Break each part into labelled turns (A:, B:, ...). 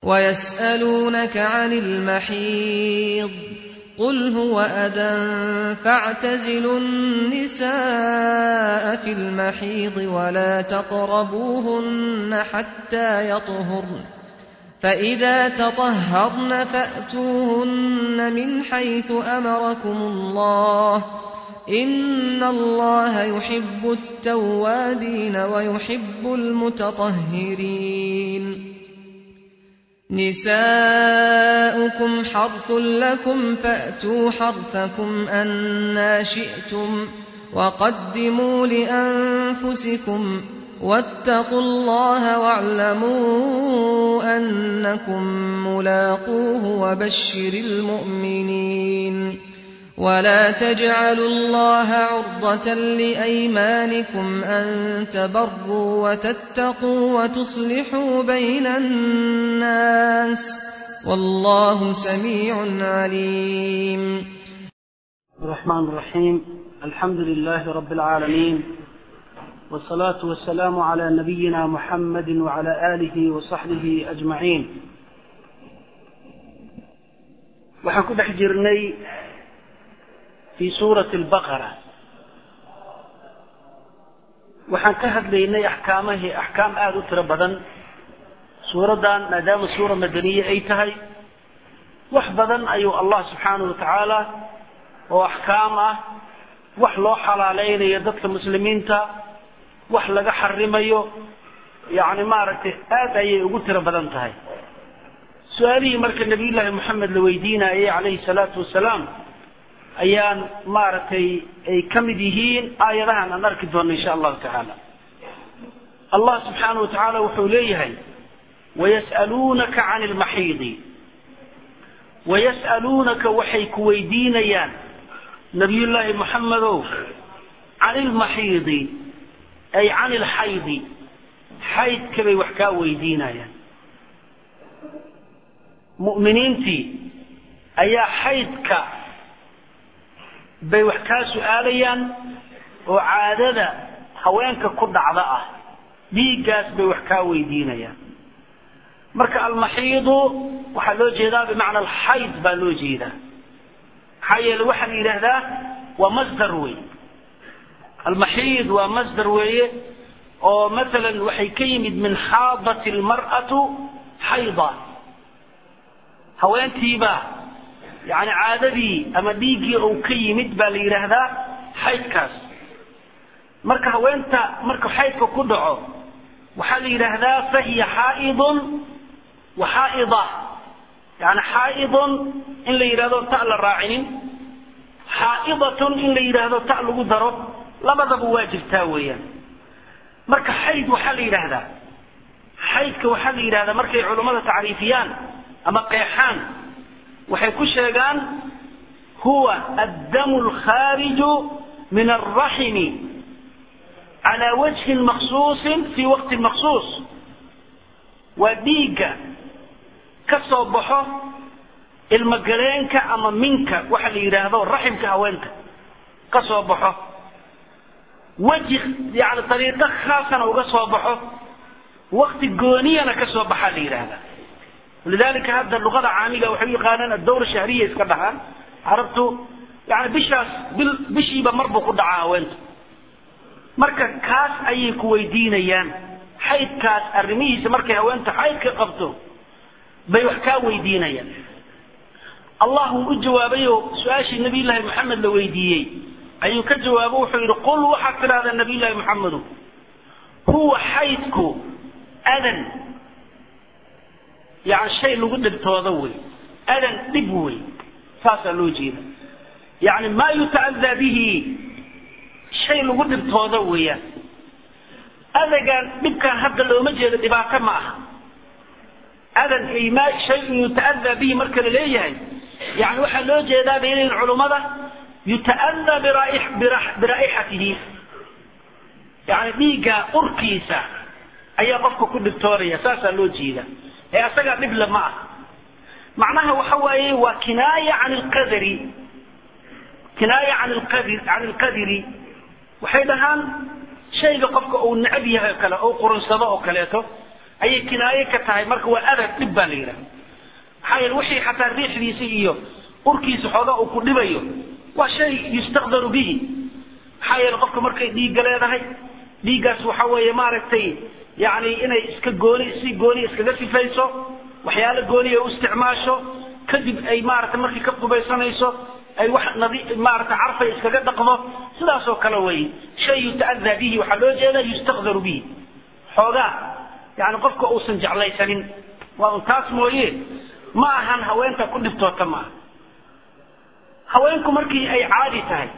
A: ويسألونك عن المحيض قل هو أذى فاعتزلوا النساء في المحيض ولا تقربوهن حتى يطهرن فإذا تطهرن فأتوهن من حيث أمركم الله إن الله يحب التوابين ويحب المتطهرين نساؤكم حرث لكم فأتوا حرثكم أنا شئتم وقدموا لأنفسكم واتقوا الله واعلموا أنكم ملاقوه وبشر المؤمنين ولا تجعلوا الله عرضة لأيمانكم أن تبروا وتتقوا وتصلحوا بين الناس والله سميع عليم
B: الرحمن الرحيم الحمد لله رب العالمين والصلاة والسلام على نبينا محمد وعلى آله وصحبه أجمعين waxaan ku dhex jirnay fii suurati albaqara waxaan ka hadlaynay axkaamahii axkaam aada u tiro badan suuraddan maadaama suura madaniye ay tahay wax badan ayuu allah subxaanahu watacaala oo axkaam ah wax loo xalaaleynayo dadka muslimiinta wax laga xarimayo yacni maaragtay aad ayay ugu tiro badan tahay su-aalihii marka nabiyullaahi moxamed la weydiinayay calayhi salaatu wasalaam ayaan maaragtay ay ka mid yihiin aayadahan aan arki doonno insha allahu tacaala allah subxaanahu wa tacaala wuxuu leeyahay wayas'aluunaka can ilmaxiidi wayas'aluunaka waxay ku weydiinayaan nabiyullaahi moxamedow can ilmaxiidi ay can ilxaydi xaydka bay wax kaa weydiinayaan mu'miniintii ayaa xaydka bay wax kaa su-aalayaan oo caadada haweenka ku dhacda ah dhiiggaas bay wax kaa weydiinayaan marka almaxiidu waxaa loo jeedaa bimacna alxayd baa loo jeedaa maxaa yeele waxaa la yidhaahdaa waa masdar wey almaxiid waa masdar weeye oo masalan waxay ka yimid min xaadat almar'atu xayda haweentiibaa yani caadadii ama dhiiggii ou ka yimid baa la yidhaahdaa xaydkaas marka haweenta marka xaydka ku dhaco waxaa la yidhaahdaa fahiya xaaidun wa xaaida yani xaaidun in la yidhahdo ta la raacinin xaaidatun in la yidhaahdo ta lagu daro labadaba waa jirtaa weeyaan marka xayd waxaa la yidhaahdaa xaydka waxaa la yidhahdaa markay culummada tacriifiyaan ama qeexaan waxay ku sheegaan huwa addamu alkhaariju min alraximi calaa wajhin maksuusin fii waqtin maksuus waa dhiigga ka soo baxo ilmagaleenka ama minka waxa la yidhaahdo raximka haweenta ka soo baxo weji yani dariiqo khaasana uga soo baxo wakti gooniyana ka soo baxaa la yidhaahdaa lidalika hadda luqada caamiga waxay u yaqaanaan adawra shahriya iska dhahaan carabtu yani bishaas bil bishiiba mar buu ku dhacaa haweenta marka kaas ayay ku weydiinayaan xaydkaas arrimihiisa markay haweenta xaydka qabto bay wax kaa weydiinayaan allah wuu u jawaabayo su-aashii nabiy llaahi maxamed la weydiiyey ayuu ka jawaabo wuxuu yidhi qul waxaad tidhahdaa nabiy llaahi maxamedu huwa xaydku adan yani shay lagu dhibtoodo wey adan dhib wey saasaa loo jeeda yani maa yuta'adaa bihi shay lagu dhibtoodo weeyaan adagaan dhibkaan hadda looma jeedo dhibaato ma aha adan ay ma shayun yuta'adaa bihi marka la leeyahay yani waxaa loo jeedaa bay leeyihin culummada yuta'adaa biraa'ixatihi yani dhiigga urkiisa ayaa qofka ku dhibtoonaya saasaa loo jeeda ee asagaa dhible ma ah macnaha waxa waaye waa kinaaya can lqadari kinaaya can lqadri can ilqadri waxay dhahaan shayga qofka uu necab yahay oo kale oo qurunsado oo kaleeto ayay kinaaye ka tahay marka waa adag dhib baa la yidhaha maxaa yeele wixii xataa riixdiisa iyo urkiisa xoogaa uu ku dhibayo waa shay yustaqdaru bihi maxaa yeele qofka markay dhiigga leedahay dhiiggaas waxa weeye maaragtay yani inay iska gooni si gooni iskaga sifayso waxyaalo gooniya u isticmaasho kadib ay maaragtay markii ka qubaysanayso ay wax nadi maaragtay carfay iskaga dhaqdo sidaasoo kale wey shay yuta'adaa bihi waxaa loo jeeda yustaqdaru bihi xoogaa yani qofka uusan jeclaysanin waa un taas mooye ma ahan haweenta ku dhibtoota ma aha haweenku markii ay caadi tahay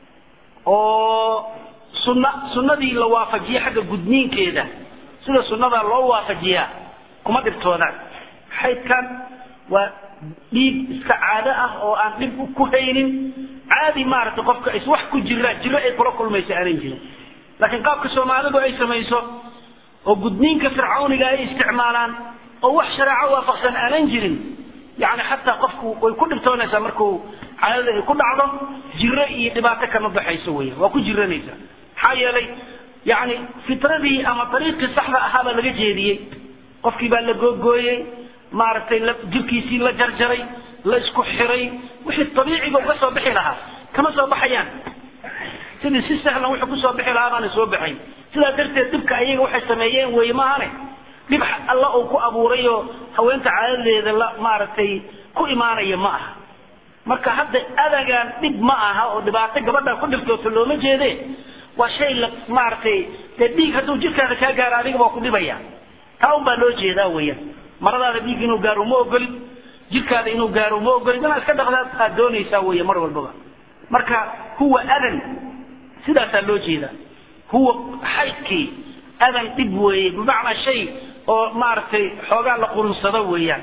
B: oo sunna sunnadii la waafajiye xagga gudniinkeeda sida sunnadaa loo waafajiyaa kuma dhibtoodaan xaydkan waa dhiig iska caado ah oo aan dhib ku haynin caadi maaragtay qofka is wax ku jiraan jiro ay kula kulmaysa aanan jirin laakiin qaabka soomaalidu ay samayso oo gudniinka fircawniga ay isticmaalaan oo wax shareeco waafaqsan aanan jirin yani xataa qofku way ku dhibtoonaysaa markuu caadada ay ku dhacdo jiro iyo dhibaato kama baxayso weya waa ku jiranaysaa maxaa yeelay yani fitradii ama dariiqii saxda ahaa baa laga jeediyey qofkii baa la googooyey maaragtay jirkiisii la jarjaray la isku xiray wixii abiiciga uga soo bixi lahaa kama soo baxayaan sidii si sahlan wuxuu kusoo bixi lahaa baana soo baxayn sidaa darteed dhibka ayaga waxay sameeyeen wey maahane dhib alla uu ku abuuray oo haweenta caadadeeda la maaragtay ku imaanaya ma aha marka hadda adagaan dhib ma aha oo dhibaato gabadha ku dhibtooto looma jeede waa shay la maaragtay dee dhiig hadduu jirkaada kaa gaaro adiga waa ku dhibaya taa un baa loo jeedaa weeyaan maradaada dhiig inuu gaaro uma ogolid jirkaada inuu gaaro uma ogolid inaad iska dhaqdaad aad doonaysaa weeye mar walbaba marka huwa adan sidaasaa loo jeedaa huwa xaydkii adan dhib weeye bimacnaa shay oo maaragtay xoogaa la qurunsado weeyaan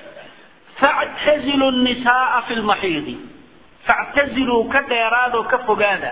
B: factazilu nisaaa fi lmaxiidi factaziluu ka dheeraadoo ka fogaada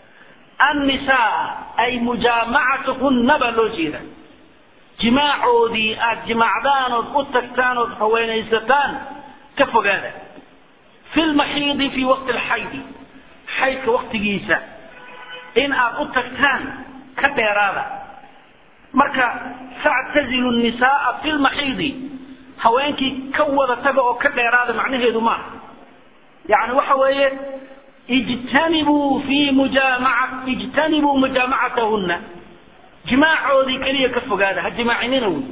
B: annisaa ay mujaamacatuhunna baa loo jeeda jimaacoodii aad jimaacdaan ood u tagtaan ood haweenaysataan ka fogaada fi lmaxiidi fi waqti alxaydi xaydka waqtigiisa in aad u tagtaan ka dheeraada marka factazilu nisaaa fi lmaxiidi haweenkii ka wada taga oo ka dheeraada macnaheedu maaha yani waxa weeye ijtanibuu fi mujaamaca ijtanibuu mujaamacatahunna jimaacoodii keliya ka fogaada ha jimaacinina wey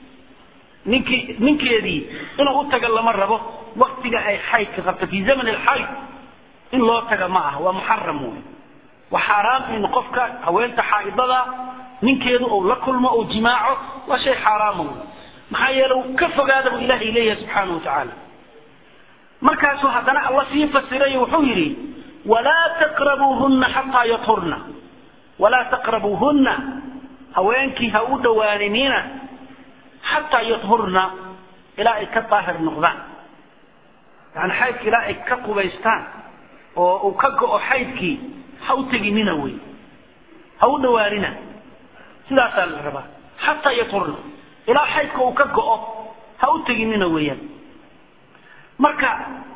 B: ninkii ninkeedii inuu u taga lama rabo waktiga ay xaydka qabto fi zaman alxayd in loo taga ma aha waa muxaram wey waa xaaraam in qofka haweenta xaaidada ninkeedu uu la kulmo uu jimaaco waa shay xaaraama wey maxaa yeele ka fogaada buu ilahay leeyahay subxaana watacaala markaasuu haddana alla sii fasiray wuxuu yidhi walaa taqrabuuhunna xataa yathurna walaa taqrabuuhunna haweenkii ha u dhowaaninina xataa yathurna ilaa ay ka daahir noqdaan yani xaydka ilaa ay ka qubaystaan oo uu ka go-o xaydkii ha u teginina wey ha u dhawaanina sidaasaa la rabaa xataa yathurna ilaa xaydka uu ka go-o ha u teginina weeyaan marka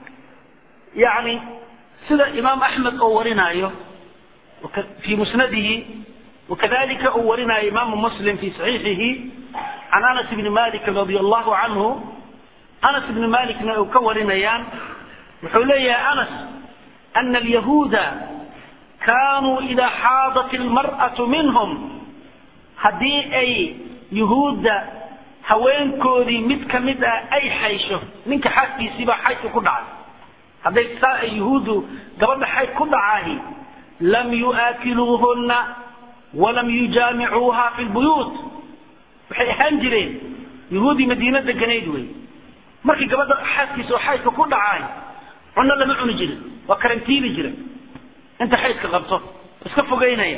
B: yani sida imaam axmed oo warinaayo fi musnadihi wakadalika uu warinaayo imaamu muslim fi saxiixihi can anas bni malik radi allahu canhu anas bni malikna uu ka warinayaan wuxuu leeyahay anas ana alyahuuda kanuu idaa xaadat ilmar'atu minhum haddii ay yuhuudda haweenkoodii mid ka mid ah ay xaysho ninka xaaskiisiibaa xaydka ku dhacay hadday saa ay yuhuuddu gabadha xayd ku dhacaahi lam yu'aakiluuhunna walam yujaamicuuha fi lbuyuut waxay ahaan jireen yuhuuddii madiina deganayd wey markii gabadha xaaskiisa oo xaydka ku dhacaay cunno lama cuni jirin waa karantiili jira inta xaydka qabto iska fogeynaya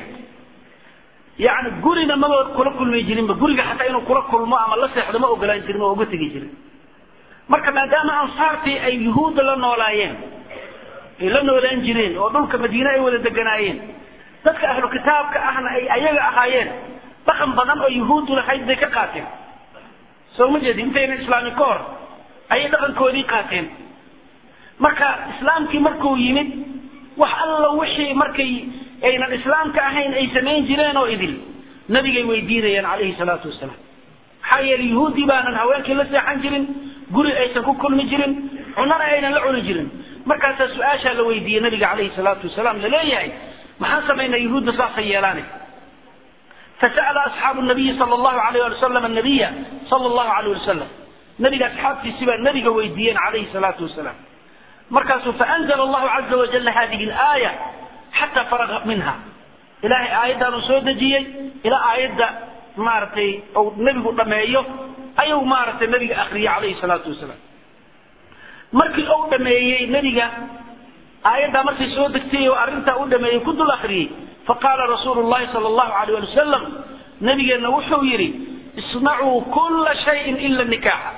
B: yani gurina maba kula kulmi jirinba guriga xataa inuu kula kulmo ama la seexdo ma ogolaan jirin oo uga tegi jirin marka maadaama ansaartii ay yuhuudda la noolaayeen ay la noolaan jireen oo dhulka madiine ay wada deganaayeen dadka ahlu kitaabka ahna ay ayaga ahaayeen dhaqan badan oo yuhuuddu lahayd bay ka qaateen soo ma jeedi intayna islaami ka hor ayay dhaqankoodii qaateen marka islaamkii markuu yimid wax alla wixii markay aynan islaamka ahayn ay samayn jireen oo idil nabigay weydiinayaan calayhi salaatu wasalaam maxaa yeelay yuhuuddii baanan haweenkii la seexan jirin guri aysan ku kulmi jirin cunana aynan la cuni jirin markaasaa su-aashaa la weydiiyey nabiga calayhi salaatu wasalaam laleeyahay maxaan samaynaa yuhuudda saasay yeelaane fasa'ala asxaabu nabiyi sala allahu alayh ali wasalam annabiya sala allahu alayh wasalam nabiga asxaabtiisi baa nabiga weydiiyeen calayhi salaatu wasalaam markaasuu faanzla allahu caza wajala hadihi alaaya xataa faraga minha ilahay aayaddaanuu soo dejiyey ilaa aayadda maaragtay ou nebigu dhameeyo ayuu maaragtay nabiga akriyey calayhi salaatu wasalaam markii uu dhameeyey nebiga aayaddaa markay soo degtay oo arrintaa u dhameeyey ku dul akriyey faqaala rasuulu llahi sala allahu alayh ali wasalam nabigeenna wuxuu yidhi isnacuu kulla shayin ila nikaaxa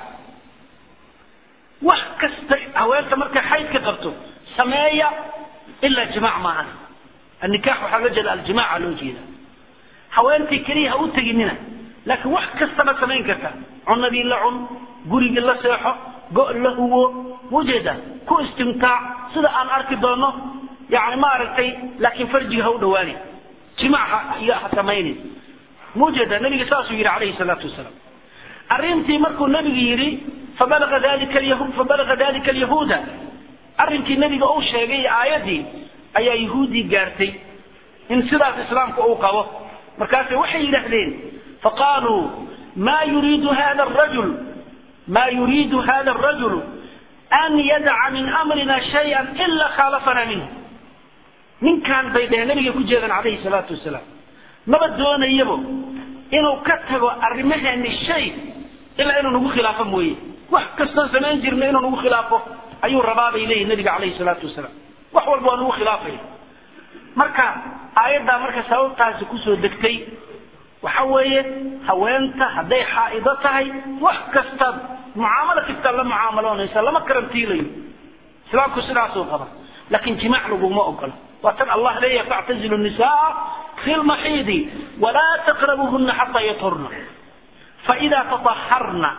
B: wax kasta haweenta markay xaydka qabto sameeya ilaa jimac maahan annikaax waxaa loo jeeda aljimaaca loo jeeda haweentii keliya ha u teginina laakiin wax kastaba samayn karta cunadii la cun gurigii la seexo go' la huwo mujeeda ku istimtaac sida aan arki doono yani maaragtay laakiin farjiga ha u dhawaani jimac ha samaynin mujeeda nabiga saasuu yidhi calayhi salaatu wasalaam arrintii markuu nabigu yidhi fabalaga dalika lyahuud fabalaga dalika alyahuuda arrinkii nabiga uu sheegay aayaddii ayaa yahuuddii gaartay in sidaas islaamka uu qabo markaasay waxay yidhaahdeen faqaaluu ma yuriidu hada rajul ma yuriidu hada arajulu an yadaca min amrina shaya ila khaalafana minhu ninkaan bay dheheen nabiga ku jeedaan calayhi salaatu wasalaam maba doonayabo inuu ka tago arrimaheeni shay ilaa inuu nagu khilaafo mooye wax kastoo samayn jirna inuu nagu khilaafo ayuu rabaa bay leeyihin nabiga calayhi salaatu wasalaam wax walba waa nagu khilaafaya marka aayaddaa marka sababtaasi kusoo degtay waxa weeye haweenta hadday xaa'ido tahay wax kastaad mucaamalo kastaad la mucaamaloonaysa lama karantiilayo islaamku sidaasuu qaba laakiin jimaac laguma ogola waa tan allah leeyahay factazilu nisaa fi lmaxiidi walaa taqrabuhuna xataa yathurna faidaa tataharna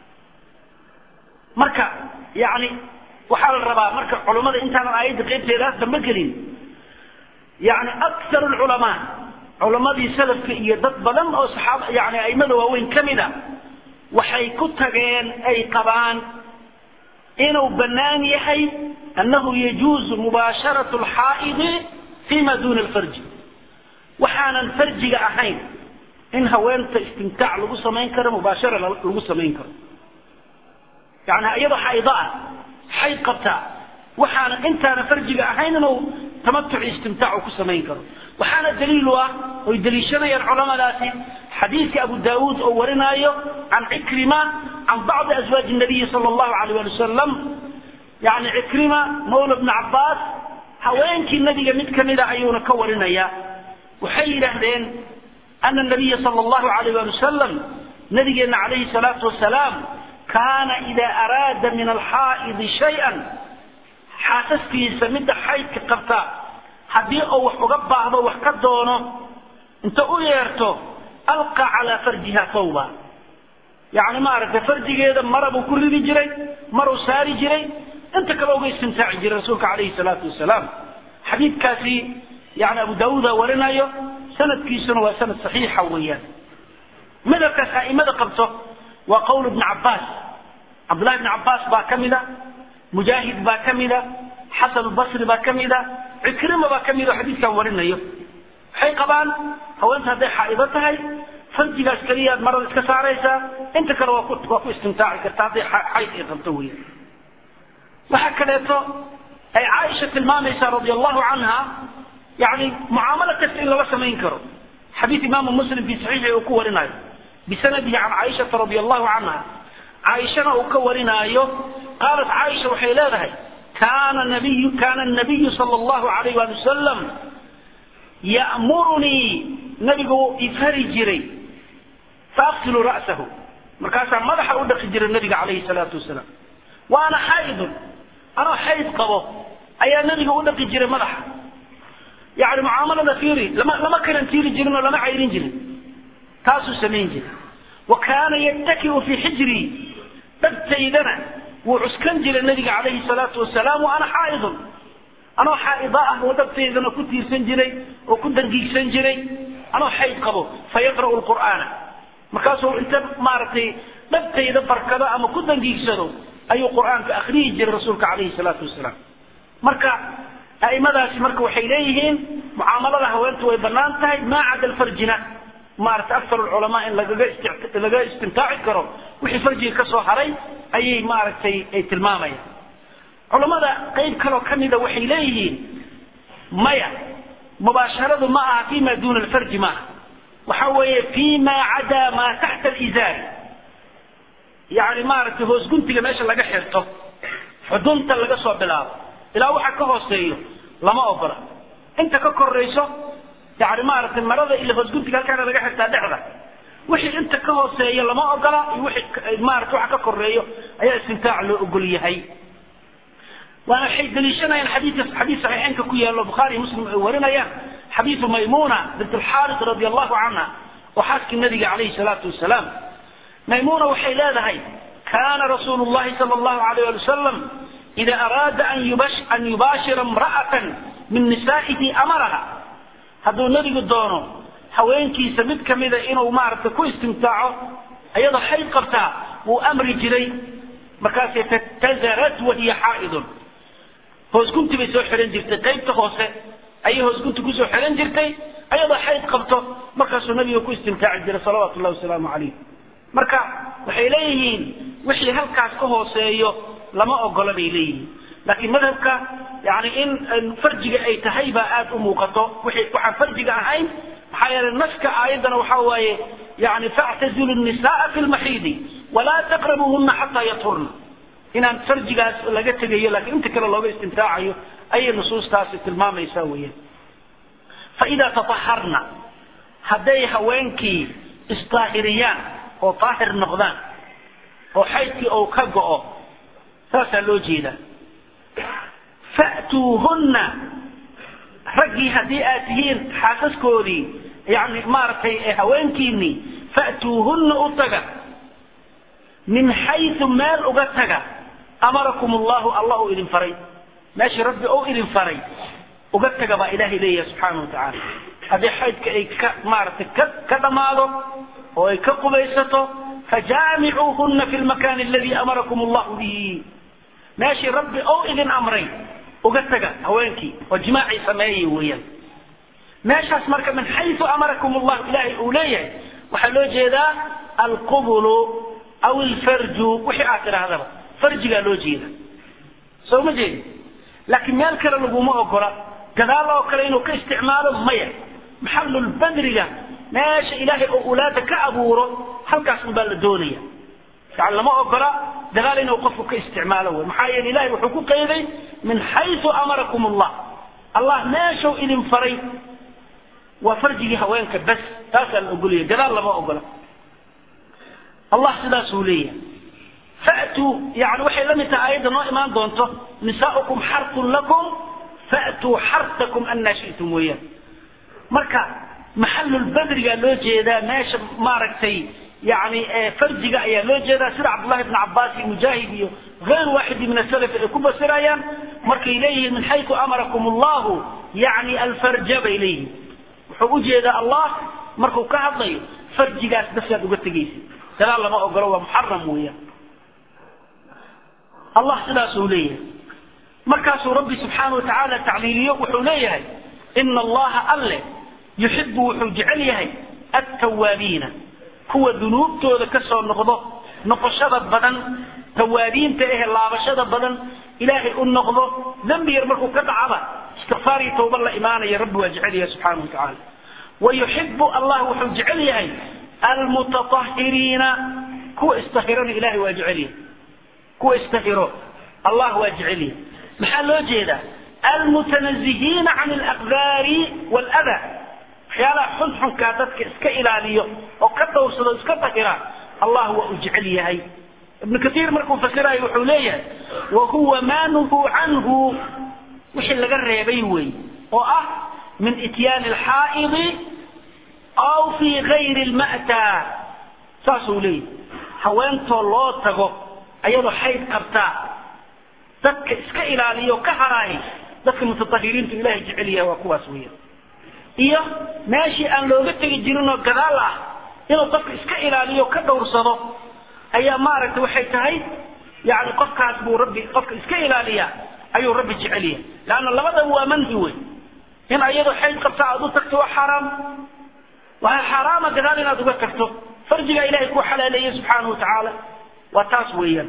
B: marka yani waxaa la rabaa marka culummada intaanan aayadda qaybteedaas dambe gelin yani akar lculamaa culammadii salafka iyo dad badan oo saxaaba yani aimada waaweyn ka mid a waxay ku tageen ay qabaan inuu bannaan yahay annahu yajuuzu mubaasharatu alxaa'idi fima duna alfarji waxaanan farjiga ahayn in haweenta istimtaac lagu samayn karo mubaashara lagu samayn karo yani iyadoo xaydo ah xayd qabtaa waxaana intaana farjiga ahayn inuu tamatuci istimtaac ku samayn karo waxaana daliil u ah oy daliishanayaan culamadaasi xadiidka abu daawuud oo warinaayo can cikrima can bacdi aswaaji nabiyi sala allahu alayh ali wasalam yani cikrima mawla bni cabbaas haweenkii nabiga mid kamida ayuuna ka warinaya waxay yidhaahdeen ana nabiya sala allahu alayh ali wasalam nabigeenna calayhi salaatu wasalaam kaana ida araada min alxaa'idi shay-an xaasaskiisa midda xaydka qabta haddii uu wax uga baahdo wax ka doono inta u yeerto alqa calaa farjiha thawba yacni maaragtay farjigeeda mara buu ku ridi jiray maruu saari jiray inta kale uga istimtaaci jiray rasuulka calayhi salaatu wasalaam xadiidkaasi yani abu daawuuda warinayo sanadkiisuna waa sanad saxiixa weeyaan madhabkaas a'imada qabto waa qowl ibni cabbaas cabdullahi ibni cabbaas baa ka mida mujaahid baa ka mida xasan basri baa ka mida cikrima baa ka mida oo xadiidkan warinayo waxay qabaan haweenta hadday xaa'ido tahay farjigaas keliyaad marada iska saaraysaa inta kale waa ku waa ku istimtaaci karta hadday xayd ay qabto wey waxaa kaleeto ay caaisha tilmaamaysaa radia allahu canha yani mucaamalo kasta in lala samayn karo xadiid imaamu muslim fi saxiixi uu ku warinayo bisanadihi can caaishata radia allahu canha caaishana uu ka warinaayo qaalat caaisha waxay leedahay kaana nabiyu kaana nabiyu sala allahu alayh waali wasalam ya'murunii nabigu ifari jiray faaqsilu ra'sahu markaasaa madaxa u dhaqi jiray nabiga calayhi salaatu wasalaam wa ana xaydun anoo xayd qabo ayaa nabiga u dhaqi jiray madaxa yani mucaamalada fiiri lama lama karantiiri jirin oo lama cayrin jirin taasuu samayn jiray wa kaana yattakiu fii xijrii dhabtaydana wuu cuskan jiray nabiga calayhi salaatu wasalaam wa ana xaa'idun anoo xaa'ida ah oo dhabtaydana ku tiirsan jiray oo ku dangiigsan jiray anoo xayd qabo fayaqra'u lqur'aana markaasuu inta maaragtay dhabtayda barkado ama ku dangiigsado ayuu qur-aanka akriyi jiray rasuulka calayhi salaatu wasalaam marka a'imadaasi marka waxay leeyihiin mucaamalada haweentu way bannaan tahay maa cada alfarjina maaragtay aktar alculamaa in lagaga isti laga istimtaaci karo wixii farjiga ka soo haray ayay maaragtay ay tilmaamayaan culammada qayb kaloo ka mida waxay leeyihiin maya mubaasharadu ma aha fima duuna alfarji maaha waxa weeye fima cadaa maa taxta alizaari yani maaragtay hoos guntiga meesha laga xirto xudunta laga soo bilaabo ilaa waxa ka hooseeyo lama ogola inta ka korayso yani maaragtay marada ila hoos guntiga halkaana laga xirtaa dhexda wixii inta ka hooseeya lama ogola iyo wixii maaragtay waxa ka koreeyo ayaa istimtaac loo ogol yahay waana waxay daliishanayaan xadiidka xadiis saxiixeynka ku yaalo bukhaari muslim ay warinayaan xadiidu maymuna bint alxaaris radi allahu canha oo xaaskii nabiga calayhi salaatu wasalaam maymuna waxay leedahay kana rasuulu llahi sala allahu alayh ali wasalam ida araada an yubash an yubaashira imra'atan min nisaa'ihi amaraha hadduu nebigu doono haweenkiisa mid kamida inuu maaragtay ku istimtaaco iyadoo xayd qabtaa wuu amri jiray markaasay fatazarat wahiya xaa'idun hoosgunti bay soo xihan jirtay qaybta hoose ayay hoosgunti kusoo xihan jirtay ayadoo xayd qabto markaasuu nabiga ku istimtaaci jiray salawaatu llahi wasalaamu calayh marka waxay leeyihiin wixii halkaas ka hooseeyo lama ogola bay leeyihiin laakiin madhabka yani in farjiga ay tahay baa aada u muuqato wixii waxaan farjiga ahayn maxaa yeelay naska aayaddana waxa waaye yani factazilu nisaaa fi lmaxiidi walaa taqrabuhuna xataa yaturna inaan farjigaas laga tegayo laakiin inta kale looga istimtaacayo ayay nusuustaasi tilmaamaysaa weeyaan faidaa tataharna hadday haweenkii isdaahiriyaan oo daahir noqdaan oo xaydkii ou ka go'o saasaa loo jeedaa fa'tuuhunna raggii haddii aad tihiin xaasaskoodii yani maaragtay haweenkiinii fa'tuuhunna u taga min xayu meel uga taga amarakum allahu allah uu idin faray meeshii rabbi ou idin faray uga taga baa ilaahay leeyahay subxaana wa tacaala haddii xaydka ay ka maaragtay ka ka dhammaado oo ay ka qubaysato fajaamicuuhuna fi lmakani aladi amarakum allahu bihi meeshii rabbi ou idin amray uga taga haweenkii oo jimaacii sameeyay weeyaan meeshaas marka min xayu amarakum allahu ilaahay uu leeyahay waxaa loo jeedaa alqubulu aw ilfarju wixii aad tidhaahdaba farjigaa loo jeeda soo ma jeedi laakiin meel kale laguma ogola gadaal oo kale inuu ka isticmaalo maya maxalulbadriga meesha ilaahay oo ulaada ka abuuro halkaas un baa la doonaya yani lama ogola dagaal inuu qofku ka isticmaalo wey maxaa yeele ilahay wuxuu ku qayday min xayu amarakum allah allah meeshuu idin faray waa farjigii haweenka bas taasaa la ogolaya gadaal lama ogola allah sidaasuu leeyahay fa'tuu yani waxay la mid tahay aayadda noo imaan doonto nisaaukum xartun lakum fa'tuu xartakum anaa shi'tum weeyaan marka maxalulbadrigaa loo jeedaa meesha maaragtay yani farjiga ayaa loo jeedaa sida cabdullahi bn cabaas iyo mujaahid iyo غayr waaxidi min asalaf ay ku basirayaan markay leeyihiin min xayu amarakum allahu yani alfarja bay leeyihiin wuxuu ujeedaa allah markuu ka hadlayo farjigaas basaad uga tegaysa gadaal lama ogolo waa muxaram weeyaan allah sidaasuu leeyahay markaasuu rabbi subxaana watacaala tacliiliyo wuxuu leeyahay ina allaha alle yuxibu wuxuu jecel yahay attawaabiina kuwa dunuubtooda ka soo noqdo noqoshada badan tawaabiinta ehe laabashada badan ilaahay u noqdo dembi yar markuu ka dhacaba istikfaar iyo tawba la imaanaya rabbi waa jecel yahay subxaana wa tacaala wayuxibu allah wuxuu jecel yahay almutatahiriina kuwa istahirana ilahay waa jecel yahay kuwa istahiro allah waa jecel yahay maxaa loo jeedaa almutanazihiina can alaqdaari waladaa waxyaalaha xunxunkaa dadka iska ilaaliyo oo ka dhowrsado iska dahira allah waa u jecel yahay ibnu kaiir markuu fasirayo wuxuu leeyahay wa huwa ma nuhuu canhu wixii laga reebay wey oo ah min ityaani alxaa'idi aw fi gayri lma'taa saasuu leeyahay haweentoo loo tago ayadoo xayd qabtaa dadka iska ilaaliyo ka haraahi dadka mutatahiriintu ilahay jecel yahay waa kuwaas weya iyo meeshii aan looga tegi jirinoo gadaal ah inuu qofka iska ilaaliyo ka dhowrsado ayaa maaragtay waxay tahay yani qofkaas buu rabbi qofka iska ilaaliya ayuu rabbi jecelyahay leanna labadaba waa manhi wey in ayadoo xayd qabta aad u tagto waa xaaraam waxaa xaaraama gadaal inaad uga tagto farjigaa ilahay kuu xalaaleeyey subxaanahu wa tacaala waa taas weeyaan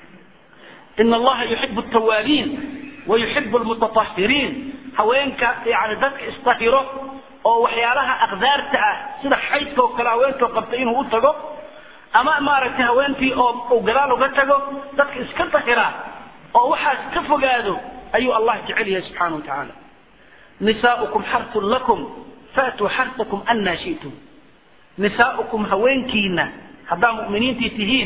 B: ina allaha yuxibu altawaabiin wa yuxibu almutatahiriin haweenka yani dadka isdahiro oo waxyaalaha aqdaarta ah sida xaydka oo kale haweentoo qabta inuu u tago ama maaragtay haweentii oo uu gadaal uga tago dadka iska dahira oo waxaas ka fogaado ayuu allah jecel yahay subxaana wa tacaala nisaaukum xartun lakum faatuu xartakum annaa shi'tum nisaaukum haweenkiina haddaa mu'miniintii tihiin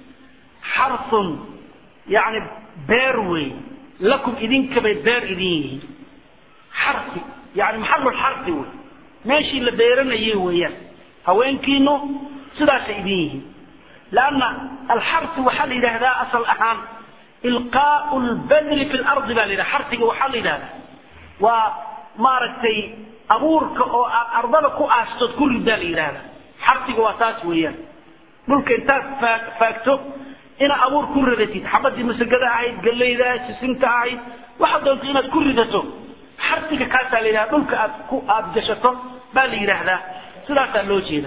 B: xarun yani beer wey lakum idinkabay beer idin yihiin xari yani maxalulxari wey meeshii la beeranayay weeyaan haweenkiinu sidaasay idin yihiin lanna alxarsi waxaa la yidhaahdaa asal ahaan ilqaau lbadri fi lardi baa la yidhaha xarsiga waxaa la yidhahdaa waa maaragtay abuurka oo aad ardada ku aastood ku ridaa la yidhahdaa xarsiga waa taas weeyaan dhulka intaad faag faagto inaad abuur ku ridatid xabadii masagada ahayd gallayda sisinta ahayd waxaad doonto inaad ku ridato xarsiga kaasaa la yidhahda dhulka aad ku aada gashato baa la yidhaahdaa sidaasaa loo jeeda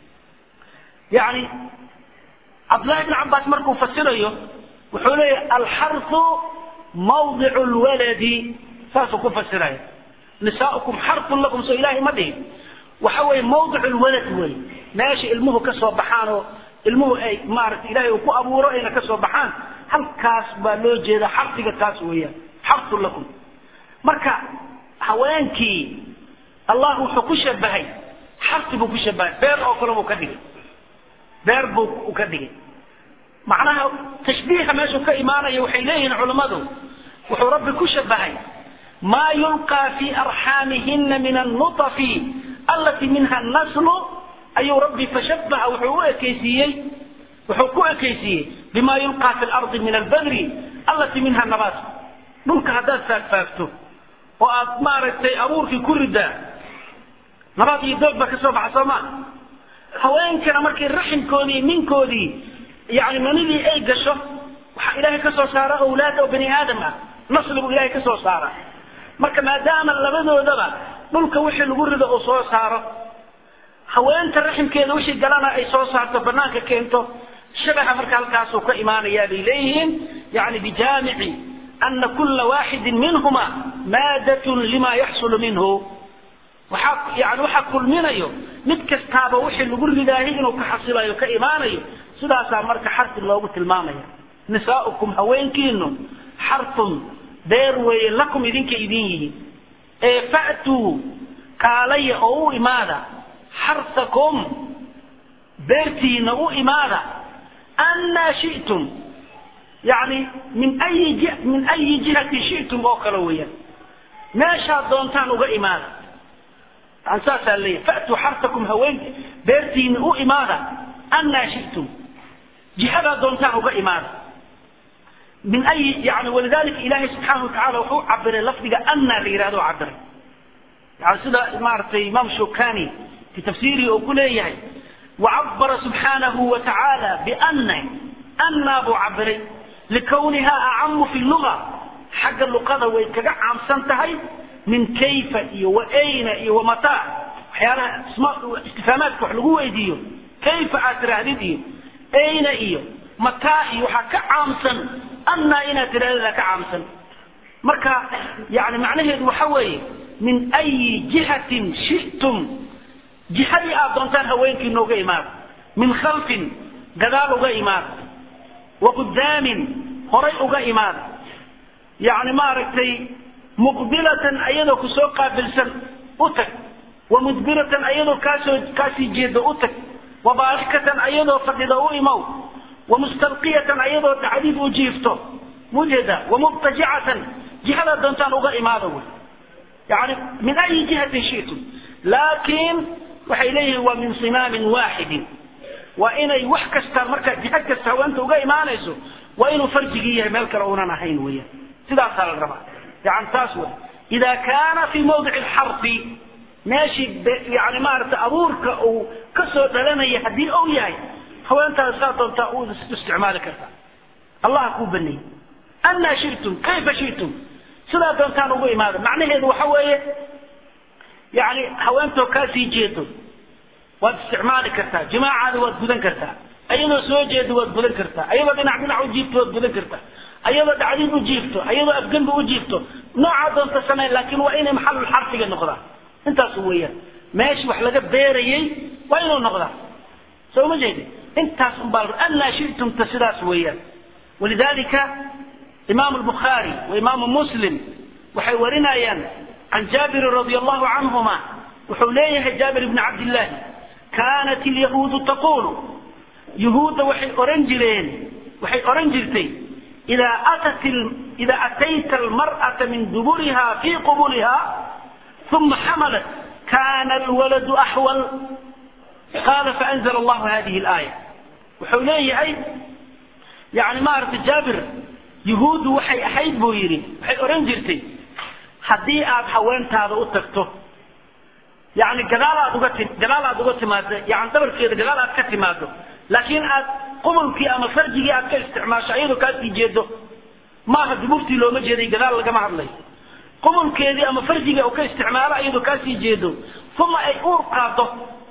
B: yani cabdullahi ibn cabaas markuu fasirayo wuxuu leeyahay alxarsu mawdicu lwaladi saasuu ku fasiraya nisaaukum xarsun lakum soo ilaahay ma dhihin waxa weeye mawdicu lwalad wey meesha ilmuhu ka soo baxaan oo ilmuhu ay maaragtay ilahay uu ku abuuro ayna ka soo baxaan halkaas baa loo jeeda xarsiga kaas weeyaan xarsun lakum marka haweenkii allah wuxuu ku shabahay xarsi buu ku shabahay beer oo kale buu ka dhigay beer buu u ka dhigay macnaha tashbiiha meeshuu ka imaanaya waxay leeyihiin culammadu wuxuu rabbi ku shabahay maa yulqaa fi arxaamihina min annuطafi allatii minha naslu ayuu rabbi fashabaha wuxuu u ekaysiiyey wuxuu ku ekaysiiyey bima yulqaa fi lardi min albadri allatii minha nabaat dhulka haddaad faagfaagto oo aad maaragtay abuurkii ku ridaa nabaad iyo doog baa ka soo baxa soo maa haweenkana markay raximkoodii minkoodii yani manidii ay gasho waxaa ilaahay ka soo saara awlaad oo bani aadam ah nasli buu ilahay ka soo saara marka maadaama labadoodaba dhulka wixii lagu rido uu soo saaro haweenta raximkeeda wixii galana ay soo saarto banaanka keento shabaha marka halkaasuu ka imaanayaa bay leeyihiin yani bijaamici ana kula waaxidin minhuma maadatun lima yaxsulu minhu waxaa yani waxaa kulminayo mid kastaaba wixii lagu ridaahay inuu ka xasilayo ka imaanayo sidaasaa marka xarsi loogu tilmaamaya nisaaukum haweenkiinu xarun beer weeye lakum idinka idin yihiin ee fa'tuu kaalaya oo u imaada xarsakum beertiina u imaada annaa shi'tum yani min ayi min ayi jihatin shi'tum oo kale weeyaan meeshaad doontaan uga imaada yani saasaa leeyahay fa'tuu xarsakum haweenki beertiina u imaada annaa shi'tum jihadaa doontaan uga imaada min ay yani walidalika ilahay subxaana watacala wuxuu cabiray lafdiga anna la yihahdo cabiray yani sida maaragtay imaam shukani fi tafsiirihi uu ku leeyahay wacabara subxaanahu wa tacaala bianna anna buu cabiray likawniha acamu fi luga xagga luqada way kaga caamsan tahay min kayfa iyo wa ayna iyo wa mataa waxyaalaha istifaamaadka wax lagu weydiiyo kayfa aad tiraahdid iyo ayna iyo mataa iyo waxaa ka caamsan annaa inaad tirahdada ka caamsan marka yani macnaheedu waxa weeye min ayi jihatin shi'tum jihadii aad doontaan haweenkiina uga imaada min khalfin gadaal uga imaada wa qudaamin horay uga imaada yani maaragtay muqbilatan ayadoo kusoo qaabilsan u tag wa mudbiratan ayadoo kaasoo kaasii jeeda u tag wa baarikatan ayadoo fadhida u imow wa mustalqiyatan ayadoo dhacdid u jiifto mujeeda wa mubtajicatan jihadaa doontaan uga imaada wey yani min ayi jihatin shi'tum laakiin waxay leeyihiin waa min sinaamin waaxidin waa inay wax kasta marka jihad kasta haweenta uga imaanayso waa inuu farjigii yahay meel kale uunan ahayn weeyaan sidaasaa la rabaa yani taas wey ida kaana fi mawdici alxarfi meeshii yani maaragtay abuurka uu ka soo dhalanaya haddii ou yahay haweentaada saa doontaa u isticmaali kartaa allah kuu baneeyey annaa shitum kayfa shitum sidaa doontaan ugu imaada macnaheedu waxa weeye yani haweentoo kaa sii jeedo waad isticmaali kartaa jimaacaada waad gudan kartaa ayadoo soo jeedo waad gudan kartaa ayadoo dhinac dhinac u jiifto waad gudan kartaa ayadoo dhacdiin u jiifto ayadoo afgembi u jiifto noocaa doonta samayn laakiin waa inay maxalul xarfiga noqdaan intaas weeyaan meeshi wax laga beerayey waa inuu noqdaa soo ma jeedi intaas unbaa annaa shitumta sidaas weeyaan walidalika imaamu albukhaari wa imaamu muslim waxay warinayaan can jaabirin radi allahu canhuma wuxuu leeyahay jaabir ibni cabdillahi kaanat ilyahuudu taqulu yuhuudda waxay oran jireen waxay oran jirtay idaa atat idaa atayta almar'ata min duburiha fii qubuliha uma xamalat kana alwaladu axwal qaala faanzla allahu hadihi alaaya wuxuu leeyahay yani maaragtay jaabir yuhuuddu waxay ahayd buu yidhi waxay oran jirtay haddii aad haweentaada u tagto yani gadaal aad uga ti gadaal aad uga timaado yani dhabarkeeda gadaal aad ka timaado laakiin aad qubulkii ama farjigii aad ka isticmaasho iyadoo kaasii jeedo maaha duburtii looma jeeday gadaal lagama hadlay qubulkeedii ama farjigii u ka isticmaalo iyadoo kaasii jeedo uma ay uur qaado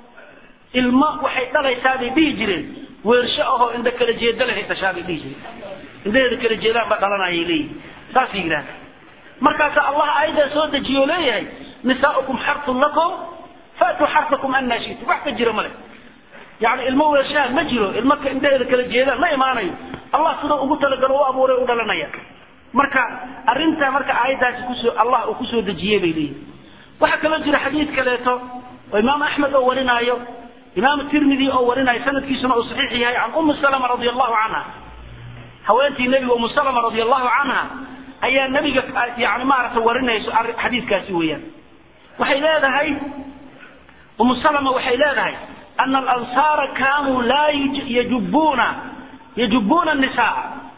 B: ilmo waxay dhalaysaa bay dhihi jireen weersho ahoo indha kala jeeda lehay dhashaa bay dhihi jireen indhaheeda kala jeedaan ba dhalanayay leeyihin saasay yidhahda markaasa allah aayaddaa soo dejiyo leeyahay nisaaukum xartun lakum faatuu xartakum annaa shitum wax ka jiro male yani ilmo weershaan ma jiro ilmo indhaheeda kala jeedaan ma imaanayo allah sidoo ugu talagalo u abuuray u dhalanaya marka arrintaa marka aayaddaasi kusoo allah uu kusoo dejiyey bay leeyihin waxaa kaloo jira xadiid kaleeto oo imaam axmed oo warinaayo imaam tirmidi oo warinaayo sanadkiisuna uu saxiix yahay can ummi salama radi allahu canha haweentii nebiga umu salama radi allahu canha ayaa nebiga yani maaragtay warinayso xadiidkaasi weeyaan waxay leedahay umu salama waxay leedahay ana alansaara kaanuu laa yajubuuna yajubuuna nisaa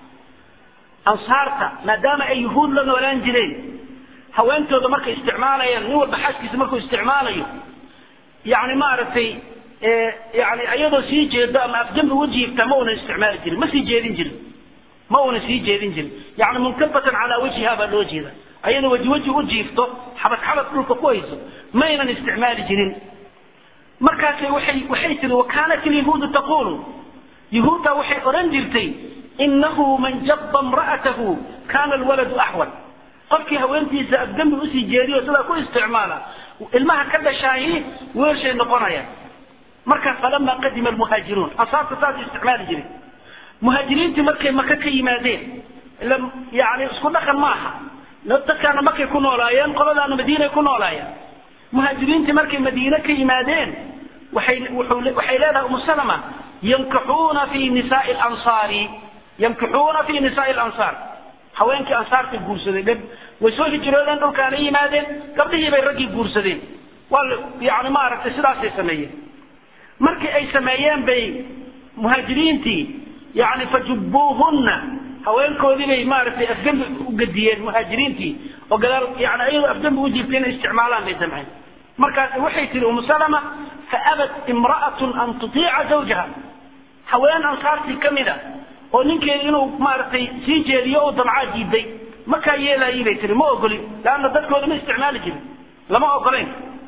B: ansaarta maadaama ay yuhuud la noolaan jireen haweentooda markay isticmaalayaan nin walba xaaskiisa markuu isticmaalayo yani maaragtay yani iyadoo sii jeedo ama afjambi u jiifta ma unan isticmaali jirin ma sii jeedin jirin ma una sii jeedin jirin yani munkabatan calaa wajhiha baa loo jeeda ayadoo weji weji u jiifto xabad xabad dhulka ku hayso maynan isticmaali jirin markaasay waxay waxay tiri wakaanat ilyahuudu taqulu yahuudda waxay odhan jirtay inahu man jaba imra'atahu kana alwaladu axwal qofkii haweentiisa afdambi usii jeediyo sidaa ku isticmaala ilmaha ka dhashaahi weershay noqonayaan markaas falama qadima almuhaajiruun ansaarta saas isticmaali jiray muhaajiriintii markay maka ka yimaadeen ila yani isku dhaqan maaha dadkaana markay ku noolaayeen qoladaana madiinay ku noolaayeen muhaajiriintii markay madiine ka yimaadeen waxay waxay leedahay umu salama yankixuuna fi nisaai lansaari yankixuuna fi nisaai lansaar haweenkii ansaartay guursadeen way soo hijroodeen dhulkaana yimaadeen gabdhihii bay raggii guursadeen waa yani maaragtay sidaasay sameeyeen markii ay sameeyeen bay muhaajiriintii yani fajubuuhunna haweenkoodii bay maaragtay afgembi u gediyeen muhaajiriintii oo gadaal yani ayadoo afgembi u jiibtay inay isticmaalaan bay damceen markaas waxay tihi umu salama faabat imra'atun an tutiica zawjaha haween ansaartii ka mid a oo ninkeedi inuu maaragtay sii jeediyo oo damcaa diiday markaa yeelaayay bay tihi ma ogolin leanna dadkooda ma isticmaali jirin lama ogolayn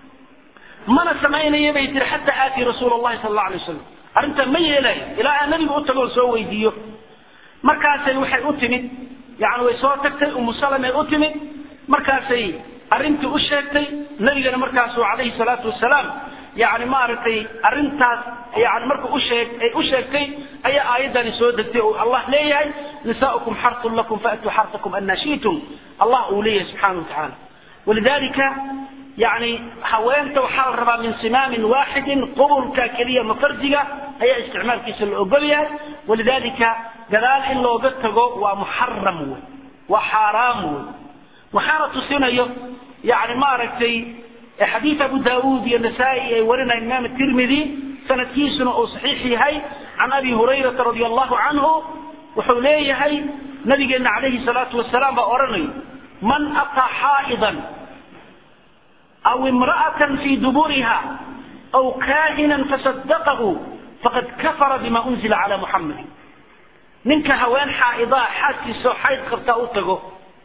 B: mana samaynaya bay tihi xataa aatii rasuul allahi sala allahu alay wasalam arrintaa ma yeelaayo ilaa aan nabiga u tago oo soo weydiiyo markaasay waxay u timid yani way soo tagtay umu salamay u timid markaasay arrintii u sheegtay nabigana markaasuu calayhi salaatu wasalaam yani maaragtay arrintaas yani markuu usheeg ay u sheegtay ayaa aayaddani soo degtay oo allah leeyahay nisaaukum xartun lakum faatuu xartakum anna shi'tum allah uu leeyahay subxaana wa tacaala walidalika yani haweenta waxaa la rabaa min simaamin waaxidin qubulka keliya mafarjiga ayaa isticmaalkiisa la ogol yahay walidalika gadaal in looga tago waa muxaram wey waa xaaraam wey waxaana tusinayo yani maaragtay xadiid abu daauud iyo nasaa-i ay warinaya imaam tirmidi sanadkiisuna uu saxiix yahay can abi hurayrata radi allahu canhu wuxuu leeyahay nabigeena calayhi salaatu wasalaam baa odhanayo man ataa xaa'idan aw imra'atan fii duburiha aw kaahinan fasadaqahu faqad kafara bima unzila cala muxamed ninka haween xaa'idaa xaaskiisao xayd qabtaa u tago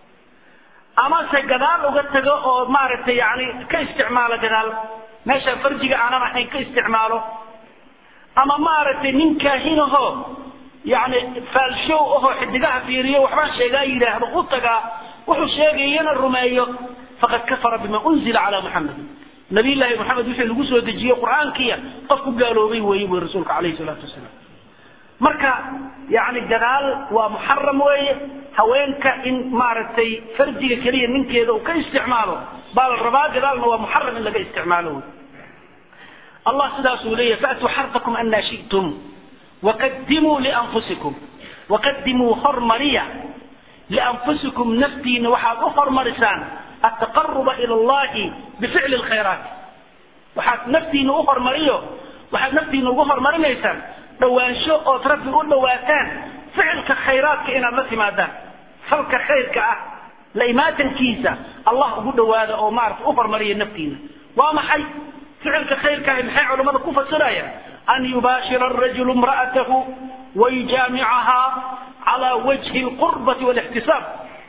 B: amase gadaal uga tago oo maaragtay yani ka isticmaalo gadaal meesha farjiga aanan ahayn ka isticmaalo ama maaragtay nin kaahinaho yani faalshow ahoo xidigaha fiiriyo waxbaan sheegaa yidhaahdo u tagaa wuxuu sheegayana rumeeyo faqad kafara bima unzila cala muxamed nabiy llaahi maxamed wixii lagu soo dejiye qur-aankiya qof ku gaaloobay weeye buy rasuulka calayhi salaatu wasalaam marka yani gadaal waa muxaram weeye haweenka in maaragtay farjiga keliya ninkeeda uu ka isticmaalo baa la rabaa gadaalna waa muxaram in laga isticmaalo wey allah sidaasuu leeyahy faatuu xarfakum anaa shi'tum waqadimuu lianfusikum waqadimuu hormariya lianfusikum naftiina waxaad u hormarisaan altaqaruba ila allahi bificli lkhayraat waxaad naftiina u hormariyo waxaad naftiina ugu hormarinaysaan dhawaansho ood rabbi u dhawaataan ficilka khayraadka inaad la timaadaan falka khayrka ah la imaatankiisa allah ugu dhawaada oo maarata u hormariya naftiina waa maxay ficilka khayrkaahi maxay culammada ku fasirayaan an yubaashira arajulu imra'atahu wayujaamicahaa cala wajhi alqurbati walixtisaab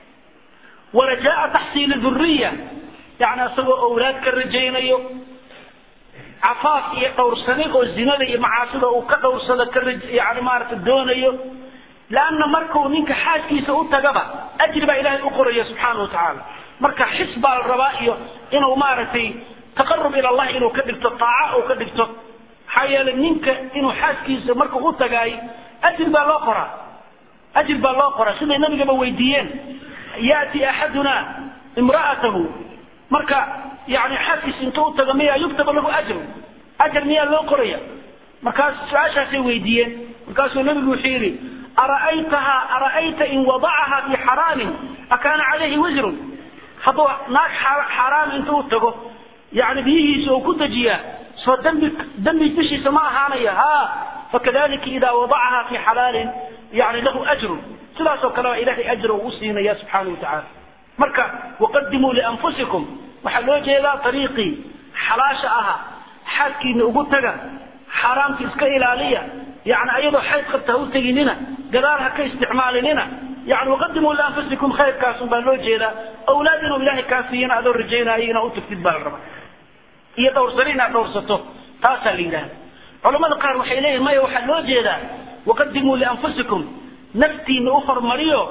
B: warajaa taxsiili dhuriya yani isagoo owlaad ka rajaynayo cafaaf iyo dhowrsanay oo zinada iyo macaasida uu ka dhowrsado ka yani maarata doonayo lanna markuu ninka xaaskiisa u tagaba ajri baa ilaahay u qoraya subxaana wa tacaala marka xis baa la rabaa iyo inuu maaragtay taqarub ila allah inuu ka dhigto taaca uu ka dhigto maxaa yeelay ninka inuu xaaskiisa markuu u tagaay ajri baa loo qoraa ajri baa loo qoraa siday nabigaba weydiiyeen yaati axaduna imra'atahu marka yani xaaskiisa intuu u tago miyaa yuktaba lahu ajru ajar miyaa loo qoraya markaas su-aashaasay weydiiyeen markaasuu nabigu wuxuu yidhi ara'aytaha ara'ayta in wadacaha fi xaraamin akaana calayhi wisrun hadduu naag xaaraam intuu u tago yani biyihiisa uu ku dejiyaa soo dambi dambi dushiisa ma ahaanaya ha fakadalika ida wadacaha fi xalaalin yani lahu ajrun sidaasoo kale baa ilahay ajra uu siinaya subxaana wa tacaala marka waqadimuu lianfusikum waxaa loo jeedaa ariiqii xalaasha ahaa xaadkiina ugu taga xaaraamta iska ilaaliya yani ayadoo xayd qabta ha u teginina gadaal ha ka isticmaalinina yani waqadimuu lianfusikum khayrkaasun baa loo jeedaa awlaad inuu ilaahay kaa siiyana adoo rajaynaayo inaad utagtid baa la rabaa iyo dhowrsani inaad dhowrsato taasaa la yidhahda culamada qaar waxay leeyihin maya waxaa loo jeedaa waqadimuu lianfusikum naftiina u hormariyo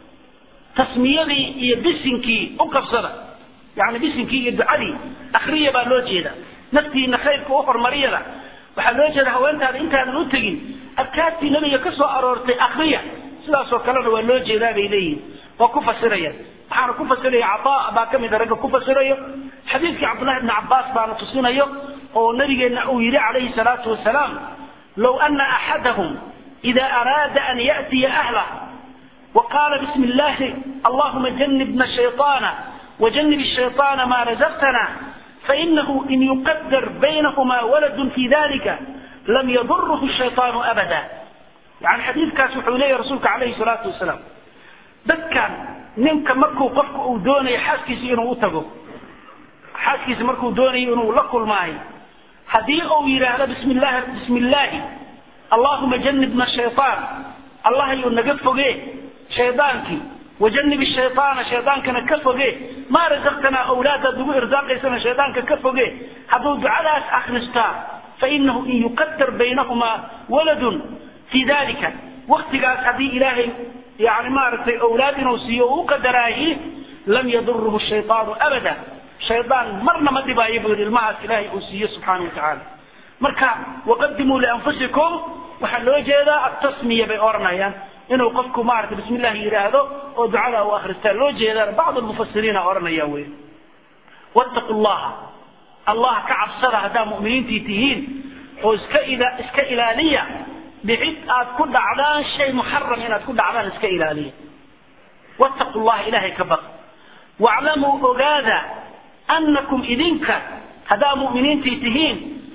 B: tasmiyadii iyo bisinkii u qabsada yani bisinkii iyo ducadii akriya baa loo jeeda naftiina khayrka u hormariyada waxaa loo jeeda haweentaada intaadan u tegin adkaartii nabiga ka soo aroortay akriya sidaasoo kalena waa loo jeedaa bay leeyihin waa ku fasirayaan waxaana ku fasiraya cataa baa kamida ragga ku fasirayo xadiidkii cabdullahi bni cabaas baana tusinayo oo nabigeenna uu yidhi calayhi salaatu wasalaam low ana axadahum ida araada an ya'tiya ahlah وقال بسم الله اللهم جنبنا الشيطان وجنب الشيطان ما رزقتنا فإنه إن يقدر بينهما ولد في ذلك لم يضره الشيطان أبدا يعني حديث كاس حولي رسولك عليه الصلاة والسلام dadkan ninka markuu qofku uu doonayo xaaskiisa inuu u tago xaaskiisa markuu doonayo inuu la kulmaayo haddii uu yidhaahdo bismi llahi bismi illaahi allahuma janibna shaytaan allah yuu naga foge shaydaankii wajanib shayطaana shaydaankana ka foge maa razaqtanaa awlaadaad ugu irsaaqaysana shaydaanka ka foge hadduu ducadaas akristaa fainahu in yuqadar baynahumaa waladun fii dalika waktigaas haddii ilaahay yani maaragtay awlaad inuu siiyo uu qadaraayi lam yaduruhu shayطaanu abada shaydaan marna ma dhibaayo buu yidhi ilmahaas ilaahay uu siiyo subxaana wa tacaala marka waqadimuu lianfusikum waxaa loo jeedaa atasmiya bay odhanayaan inuu qofku maarata bismi llahi yidhaahdo oo ducada u akristaa loo jeedaan bacd lmufasiriina odhanaya wey wattaqu llaha allah ka cabsada haddaa mu'miniintii tihiin oo iska ila iska ilaaliya bicid aad ku dhacdaan shay muxaram inaad ku dhacdaan iska ilaaliya wattaqu llaha ilahay ka baq waclamuu ogaada annakum idinka haddaa mu'miniintii tihiin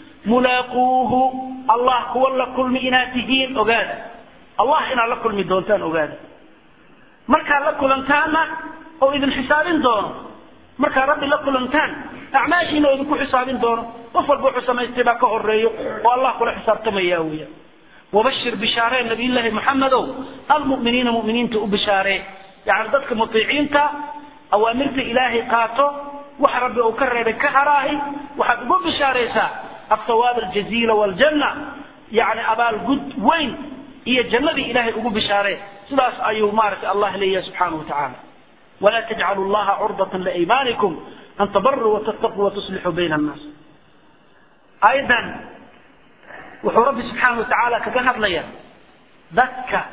B: mulaaquuhu allah kuwa la kulmi inaad tihiin ogaada allah inaad la kulmi doontaan ogaada markaad la kulantaanna oo idin xisaabin doono markaad rabbi la kulantaan acmaashiina oo idinku xisaabin doono qof walba wuxuu samaystay baa ka horeeyo oo allah kula xisaabtamaya weya wabashir bishaaree nabiyullaahi maxamedow almu'miniina mu'miniinta u bishaaree yani dadka mutiiciinta awaamirta ilaahay qaato wax rabbi uu ka reebay ka haraahi waxaad ugu bishaaraysaa الثواب الجزيل والجنة يعني أبال قد وين هي جنة إلهي أبو بشارة سلاس أيو مارك الله لي سبحانه وتعالى ولا تجعلوا الله عرضة لإيمانكم أن تبروا وتتقوا وتصلحوا بين الناس أيضا وحو ربي سبحانه وتعالى كذهب لي ذكى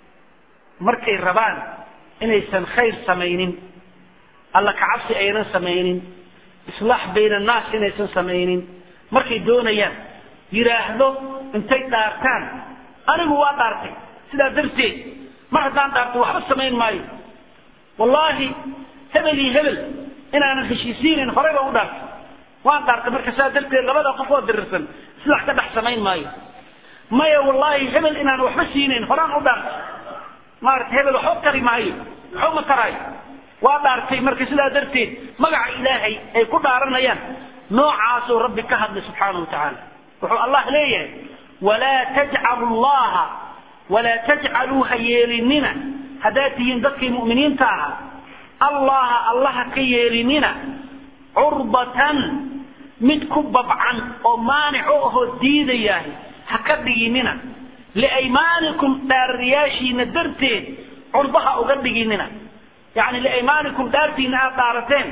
B: مركي الربان إنيسان خير سمينين الله كعبسي أيضا سمينين إصلاح بين الناس إنيسان سمينين markay doonayaan yidhaahdo intay dhaartaan anigu waa dhaartay sidaa darteed mar haddaan dhaarto waxba samayn maayo wallaahi hebel iyo hebel inaanan heshiisiinin horey baan u dhaartay waan dhaartay marka sidaa darteed labada qof oo dirirsan silax ka dhex samayn maayo maya wallaahi hebel inaanan waxba siinayn horaan u dhaartay maarata hebel waxba tari maayo waxba ma taraayo waa dhaartay marka sidaa darteed magaca ilaahay ay ku dhaaranayaan noocaasuu rabbi ka hadlay subxaanahu watacaala wuxuu allah leeyahay walaa tajcalu llaha walaa tajcaluu ha yeelinina haddaad tihiin dadkii mu'miniinta ahaa allaha allaha ka yeelinina curbatan mid ku babcan oo maanico ahoo diidayaah ha ka dhiginina liaymaanikum dhaarariyaashiina darteed curbaha uga dhiginina yani liaymaanikum dhaartiina aad dhaarateen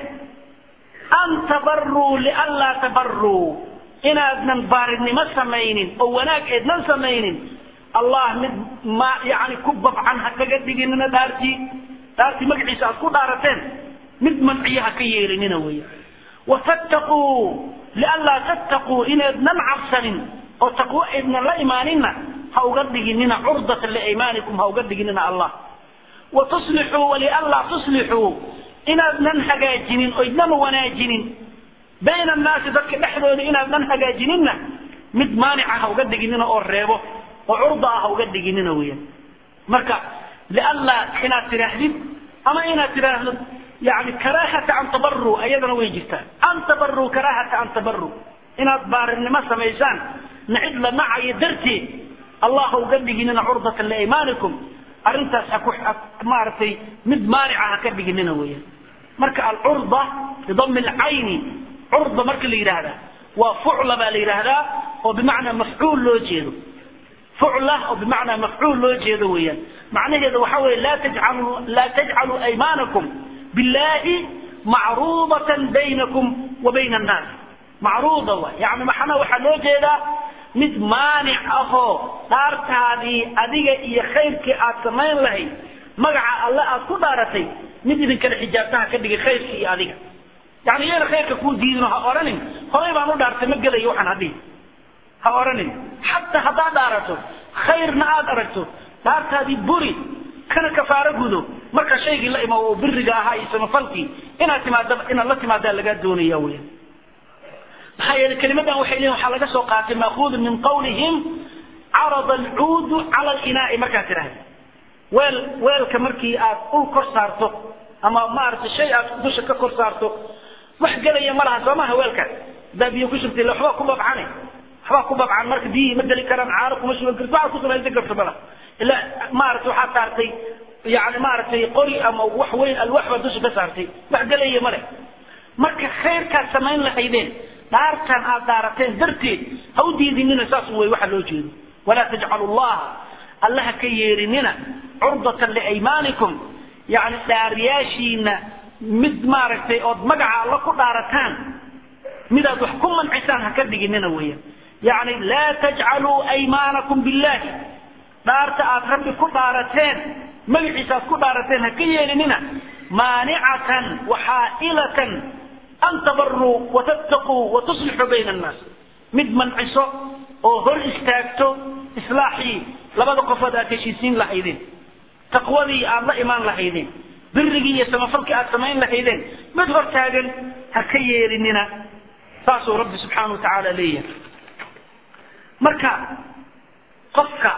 B: an tabaruu lianlaa tabaruu inaadnan baarinimo samaynin oo wanaag eednan samaynin allah mid ma yani ku babcan ha kaga dhiginina dhaartii dhaartii magaciisa aad ku dhaarateen mid manciyo ha ka yeelinina weya watattaquu lianlaa tattaquu inaydnan cabsanin oo taqwo eednan la imaaninna ha uga dhiginina curdatan liaymaanikum ha uga dhiginina allah watuslixuu walianlaa tuslixuu inaadnan hagaajinin o idnama wanaajinin bayna annaasi dadka dhexdooda inaadnan hagaajininna mid maanica ha uga dhiginina oo reebo oo curda ah ha uga dhiginina weyan marka lianlaa inaad tidhaahdid ama inaad tidhaahdo yani karaahata an tabaru ayadana way jirtaa an tabaru karaahata an tabaru inaad baarinimo samaysaan nacid la nacayo darteed allah ha uga dhiginina curdatan liaymaanikum arrintaas ha ku maaragtay mid maanica ha ka dhiginina weyan marka alcurda bidami lcayni curda marka la yidhaahdaa waa fucla baa la yidhaahdaa oo bimacnaa mafcuul loo jeedo fucla oo bimacnaa mafcuul loo jeedo weeyaan macnaheedu waxa weeye laa tajcalu laa tajcaluu aymaanakum billahi macruudatan baynakum wa bayna annaas macruuda wa yani maxana waxaa loo jeedaa mid maanic ahoo dhaartaadii adiga iyo khayrkii aad samayn lahayd magaca alle aad ku dhaaratay mid idinkala xijaabtaha ka dhigay khayrkii iyo adiga yani iyana khayrka kuu diidino ha odhanin horay baan u dhaartay ma gelayo waxaan hadhihi ha odhanin xataa haddaad dhaarato khayrna aad aragto dhaartaadii buri kana kafaaro gudo marka shaygii la imo oo biriga ahaa iyo samafalkii inaad timaada inaad la timaadaa lagaa doonaya weya maxaa yeelay kelimadan waxay leeyihin waxaa laga soo qaatay maakuudu min qawlihim carada alcuudu cala alinaai markaad tidhahda weel weelka markii aad ul kor saarto ama maaragtay shay aad dusha ka kor saarto wax gelaya ma laha soo maha weelkaas haddaa biyo ku shubtay waxbaa ku babcane waxbaa ku babcan marka biyihii ma geli karaan caaro kuma shuban karti waxaad ku samaysan karto malaha ilaa maaragtay waxaad saartay yani maaragtay qori ama wax weyn alwax baad dusha ka saartay wax gelaya ma leh marka khayrkaad samayn lahaydeen dhaartan aad dhaarateen darteed ha u diidinina saas wey waxa loo jeedo walaa tajcalu llaha allaha ka yeerinina curdatan liaymaanikum yani dhaariyaashiina mid maaragtay ood magaca alla ku dhaarataan midaad wax ku mancisaan ha ka dhiginina weeyaan yani laa tajcaluu aymaanakum billahi dhaarta aad rabbi ku dhaarateen magaciisa aad ku dhaarateen ha ka yeelinina maanicatan waxaailatan an tabaruu watattaquu watuslixuu bayna annaas mid manciso oo hor istaagto islaaxii labada qofood aad heshiisiin lahaydeen taqwadii aad la imaan lahaydeen birigii iyo samafalkii aad samayn lahaydeen mid hor taagan ha ka yeelinina saasuu rabbi subxaana wa tacaala leeyahay marka qofka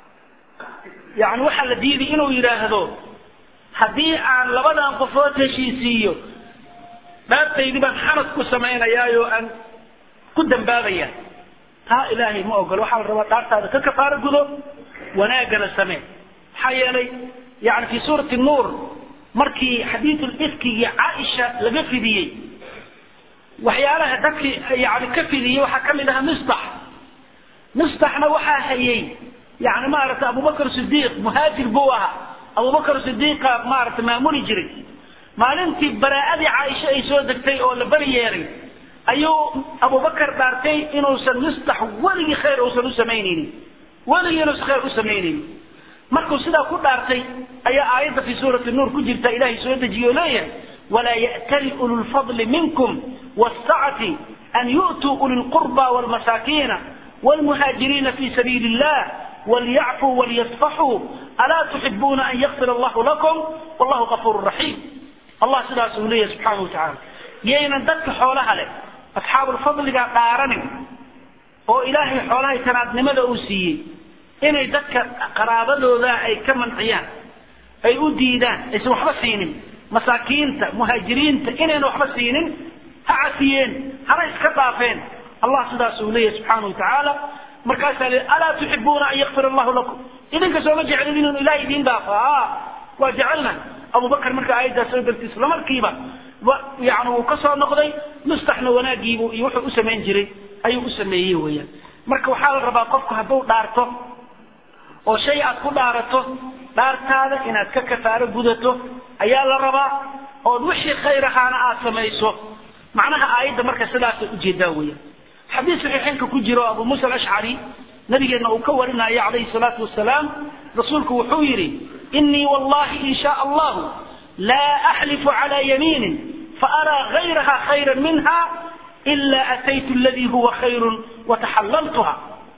B: yani waxaa la diiday inuu yidhaahdo haddii aan labadan qofood heshiisiiyo dhaartaydii baan xanad ku samaynayaayoo aan ku dambaabaya taa ilaahay ma ogolo waxaa la rabaa dhaartaada ka kafaaro gudo wanaagana samee maxaa yeelay yani fi suurati nuur markii xadiidulifkigii caaisha laga fidiyey waxyaalaha dadkii yani ka fidiyey waxaa kamid ahaa misdax misdaxna waxaa hayay yani maaragtay abubakr sidiiq muhaajir buu ahaa abubakr sidiiqa maaragtay maamuli jiray maalintii baraa'adii caaisha ay soo degtay oo la bari yeelay ayuu abubakar dhaartay inuusan misdax weligii khayr uusan u samaynaynin weligii inuusan khayr u samaynaynin markuu sidaa ku dhaartay ayaa aayadda fi suurati nuur ku jirta ilaahay soo dejiye oo leeyahay walaa ya'tali ulu lfadli minkum wاsacati an yu'tuu uli lqurba wاlmasaakiina wاlmuhaajiriina fi sabiili illah walyacfuu walyasfaxuu alaa tuxibuuna an yakfir allahu lakum wallahu gafuur raxiim allah sidaas uu leeyahay subxaana wa tacaala yaynan dadka xoolaha leh asxaabulfadliga dhaaranin oo ilaahay xoolahay tanaadnimada uu siiyey inay dadka qaraabadooda ay ka manciyaan ay u diidaan aysan waxba siinin masaakiinta muhaajiriinta inayna waxba siinin ha casiyeen hana iska dhaafeen allah sidaas uu leeyahay subxaana wa tacaala markaasaa le alaa tuxibuuna an yakfir allahu lakum idinka sooma jeclin inuu ilahay idiin dhaafo a waa jecelna abubakar marka aayaddaas soo degtay isla markiiba yani wuu ka soo noqday mustaxna wanaagiibu iyo wuxuu u samayn jiray ayuu u sameeyey weeyaan marka waxaa la rabaa qofku hadduu dhaarto oo shay aad ku dhaarato dhaartaada inaad ka kafaaro gudato ayaa la rabaa ood wixii khayr ahaana aad samayso macnaha aayadda marka sidaasay ujeedaa weeyaan xadiis saxiixeynka ku jiro abu muusa alashcari nabigeenna uu ka warinayo calayhi salaatu wasalaam rasuulku wuxuu yidhi inii wallahi in shaa allahu laa axlifu cala yamiinin faaraa gayraha khayra minha ila ataytu aladii huwa khayrun wataxallaltuha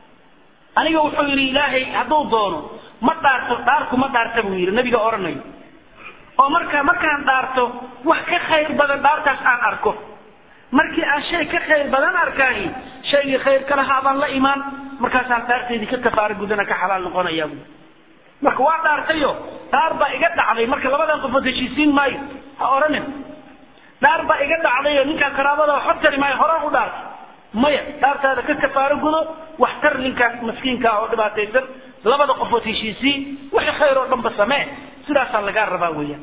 B: aniga wuxuu yidhi ilaahay hadduu doono ma dhaarto dhaarku ma dhaarta buu yidhi nabiga odhanayo oo marka markaan dhaarto wax ka khayr badan dhaartaas aan arko markii aan shay ka khayr badan arkaahi shaygii khayrka lahaa baan la imaan markaasaan dhaarteydii ka kafaaro gudana ka xalaal noqonaya bu marka waa dhaartayo dhaar baa iga dhacday marka labadan qofood heshiisiin maayo ha odhanin dhaar baa iga dhacdayo ninkaan qaraabada waxba tari maayo horaan u dhaartay maya dhaartaada ka kafaaro gudo wax tar ninkaas maskiinka oo dhibaataysan labada qofood heshiisii wixii khayr oo dhanba samee sidaasaa lagaa rabaa weeyaan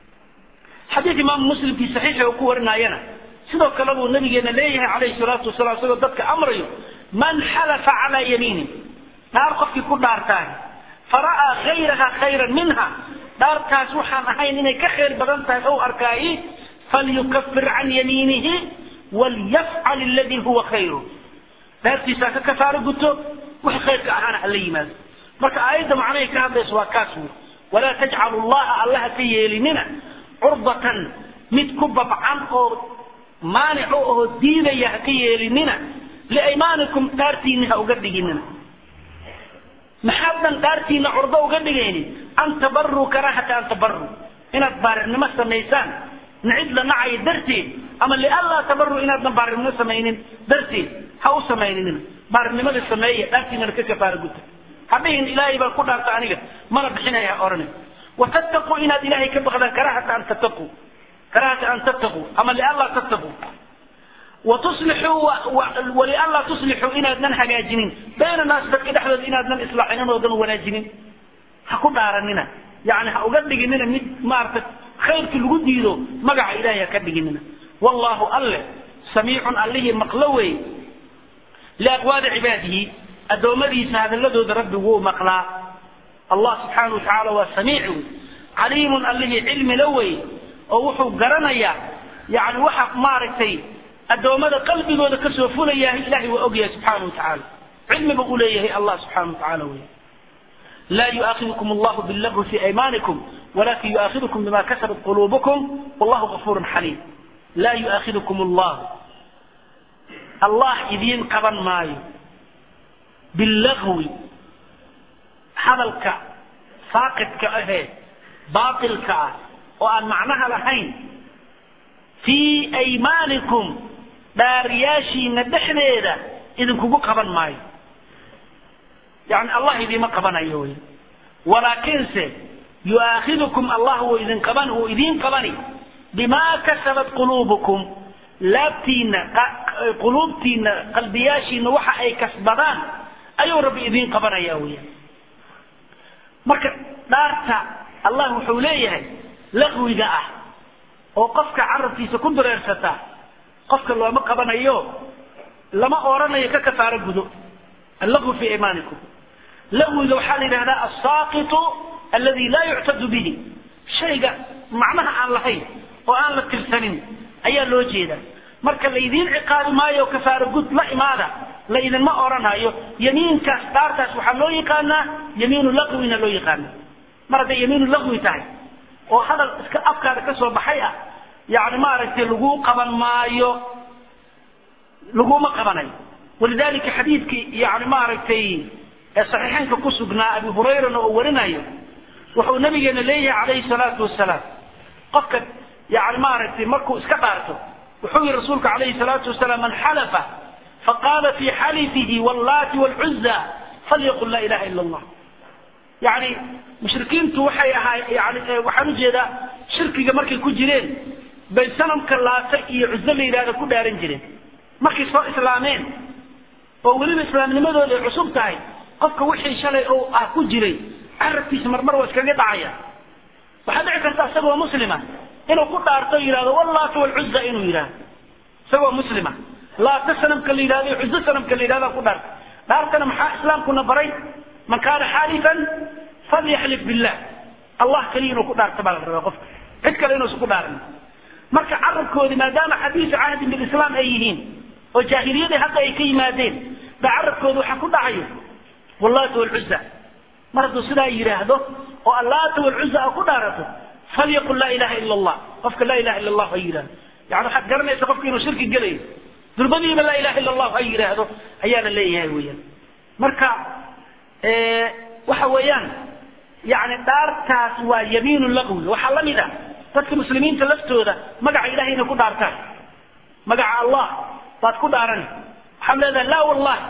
B: xadiid imaamu muslimkii saxiixa uu ku warinaayana sidoo kale buu nabigeena leeyahay calayhi salaatu wasalaam isagoo dadka amrayo man xalafa calaa yamiinin dhaar qofkii ku dhaartaan fara'aa gayraha khayran minha dhaartaas waxaan ahayn inay ka khayr badan tahay ou arkaayi falyukafir can yamiinihi walyafcal aladii huwa khayru dhaartiisaa ka kafaaro guto wix khayrka ahaana hala yimaado marka aayadda macnahay ka hadlayso waa kaas wey walaa tajcalu llaha allaha ka yeelinina curbatan mid ku babcan oo maanic oo diidaya ha ka yeelinina liaymaanikum dhaartiinni ha uga dhiginina maxaadan dhaartiina curdo uga dhigaynin an tabaruu karaahata an tabaruu inaad baarirnimo samaysaan nicid la nacayo darteed ama lianlaa tabaruu inaadna baarirnimo samaynin darteed ha u samaynina baarirnimada sameeya dhaartiinana ka kafaara guta hadhihin ilaahay baan ku dhaarta aniga mana bixinaya ha odhanin watattaquu inaad ilaahay ka baqdaan karaahata an tattaquu karaahata an tattaquu ama lianlaa tattaquu watuslixuu walianlaa tuslixuu inaadnan hagaajinin bayna naas dadka dhexdooda inaadnan islaaxinin oodan wanaajinin ha ku dhaaranina yani ha uga dhiginina mid maarata khayrki lagu diido magaca ilahay ha ka dhiginina wallahu alle samiicun allihii maqlo wey liaqwaali cibaadihi addoommadiisa hadalladooda rabbi wuu maqlaa allah subxaana watacaala waa samiic wey caliimun allihii cilmi la wey oo wuxuu garanayaa yani waxa maaragtay addoommada qalbigooda kasoo fulayahay ilahay waa ogyahay subxaana wa tacaala cilmiba u leeyahay allah subxana wa tacaala wey laa yu'aakidukum allahu billagwi fi aymanikum walakin yu'aakidukum bima kasabat qulubukum wallahu gafuurun xaliim laa yu'aakidukum allahu allah idiin qaban maayo billagwi hadalka saaqidka ahee baatilka ah oo aan macnaha lahayn fii aymaanikum dhaariyaashiina dhexdeeda idinkugu qaban maayo yani allah idiima qabanayo wy walaakinse yu'aakidukum allah wuu idin qaban wuu idiin qabani bimaa kasabat quluubukum laabtiina quluubtiina qalbiyaashiina waxa ay kasbadaan ayuu rabbi idiin qabanaya weeyaan marka dhaarta allah wuxuu leeyahay laqwiga ah oo qofka carabkiisa ku dureersata qofka looma qabanayo lama oranayo ka kafaaro gudo allaqwu fi imaanikum laqwiga waxaa la yidhahdaa asaaqitu aladi laa yuctadu bihi shayga macnaha aan lahayn oo aan la tirsanin ayaa loo jeedaa marka laydiin ciqaabi maayo kafaaro gud la imaada laydinma oranayo yamiinkaas dhaartaas waxaa loo yaqaanaa yamiinu laqwina loo yaqaana mar hadday yamiinu laqwi tahay oo hadal iska afkaada ka soo baxay ah yani maaragtay laguu qaban maayo laguma qabanayo walidalika xadiidkii yani maaragtay saxiixeynka ku sugnaa abi hurayrana oo warinayo wuxuu nabigeena leeyahay calayhi salaatu wasalaam qofka yani maaragtay markuu iska dhaarto wuxuu yihi rasuulku calayhi salaatu wasalaam man xalafa faqaala fi xalifihi wallaati wlcuza falyaqul laa ilaha ila allah yani mushrikiintu waxay ahaa yani waxaan ujeedaa shirkiga markay ku jireen bay sanamka laata iyo cuzo la yidhahda ku dhaaran jireen markay soo islaameen oo weliba islaamnimadooda ay cusub tahay qofka wixii shalay oo ah ku jiray carabkiisa marmar waa iskaga dhacaya waxaa dhici karta isagoo muslima inuu ku dhaarto yidhahdo wallaata walcuza inuu yidhahdo isagoo muslima laata sanamka la yidhahdo cuzo sanamka la yidhahdo ku dhaarta dhaartana maxaa islaamkuna baray man kaana xaalifan falyaxlif billah allah kaliya inuu ku dhaarto baa la rabaa qofka cid kale inuusan ku dhaarin marka carabkoodi maadaama xadiisu cahdin bilislaam ay yihiin oo jaahiliyadii hadda ay ka yimaadeen ba carabkooda waxaa ku dhacayo wallaata walcuza mar hadduu sidaa yidhaahdo oo allaata walcuza a ku dhaarato falyaqul laa ilaha ila allah qofka laa ilaha illa allah ha yidhahdo yani waxaad garanaysa qofka inuu shirki gelayo durbadiiba laa ilaha illa allah ha yidhaahdo ayaa la leeyahay weeyaan marka waxa weeyaan yani dhaartaas waa yamiinu laqwi waxaa la mid ah dadka muslimiinta laftooda magaca ilahay inay ku dhaartaan magaca allah baad ku dhaarani waxaad leedahay laa wallahi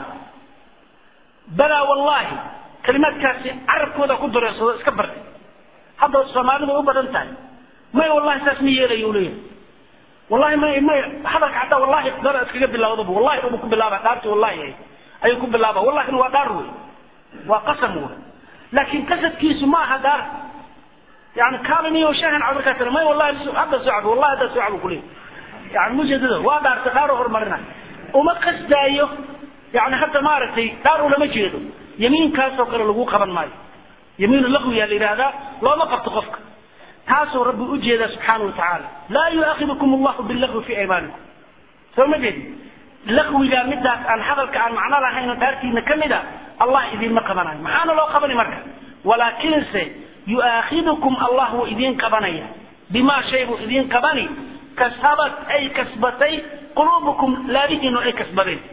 B: balaa wallahi kalimaadkaasi carabkooda ku dareersado iska bartay hadda soomaalidu u badan tahay may wallahi saas ma yeelayo u leeyahay wallahi may may hadalka xataa wallahi dara iskaga bilawdaba wallahi ubu ku bilaaba dhaarti wallahi ayuu ku bilaaba wallahina waa dhaar wey waa qasam wey laakin qasadkiisu ma aha dhaar yani kaaliniyo shahan cad markaa tira may wallahi hadda soo cabo wallahi hadda soo cabo kuleeyahy yani mujeedada waa dhaarta dhaaro horumarina uma qasdaayo yani hadda maaragtay dhaar ulama jeedo yamiinkaasoo kale lagu qaban maayo yamiinu laqwiyaa la yidhahdaa looma qabto qofka taasuu rabbi ujeedaa subxaana wa tacaala laa yuaakidukum allahu bilagwi fi aymaanikum soo ma jeedi laqwigaa midaas aan hadalka aan macno lahayn dhaartiina ka mid a allah idinma qabanayo maxaana loo qabani marka walaakinse yuaakidukum allah wuu idiin qabanaya bimaa shay buu idiin qabani kasabat ay kasbatay quluubukum laabihiinu ay kasbadeen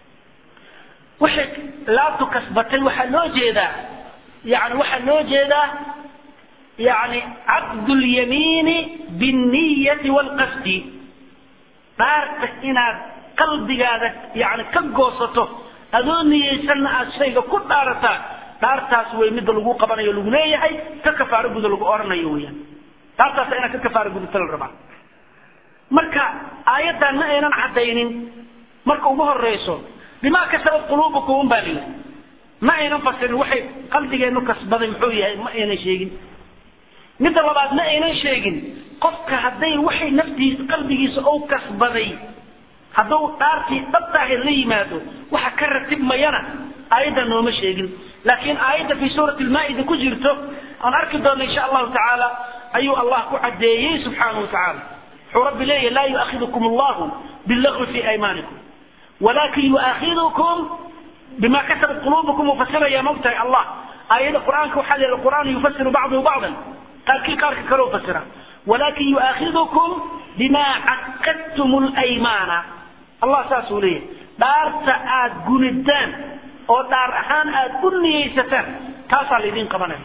B: waxay laabtu kasbatay waxaa loo jeedaa yani waxaa loo jeedaa yani caqdu lyamiini binniyati waalqasdi dhaarta inaad qalbigaada yani ka goosato adoo niyeysanna aad shayga ku dhaarataa dhaartaas way midda lagu qabanayo lagu leeyahay ka kafaaro guda lagu oranayo weyaan dhaartaasa inaad ka kafaaro gudata la rabaa marka aayaddan ma aynan caddaynin marka ugu horeyso bimaa kasabat quluubukum un baa layidhi ma aynan fasirin waxay qalbigeenu kasbaday muxuu yahay ma aynan sheegin midda labaad ma aynan sheegin qofka hadday waxay naftiisa qalbigiisa ou kasbaday hadduu dhaartii dhabtaahe la yimaado waxa ka ratibmayana aayadda nooma sheegin laakiin aayadda fi suurati lmaa'ida ku jirto aan arki doona insha allahu tacaala ayuu allah ku caddeeyey subxaanahu watacaala wuxuu rabbi leeyahy laa yu'akhidukum allahu billagwi fi aymaanikum walakin yu'akhidukum bima kasabat quluubukum ufasiraya mogtahay allah aayada qur'aanka waxaa la yidhi qur'aan yufasiru bacduhu bacdan qaarkii qaarka kale u fasira walakin yu'akhidukum bima caqadtum laymaana allah saasuu leeyahy dhaarta aad gunidaan oo dhaar ahaan aad u niyeysataan taasaa laydin qabanaya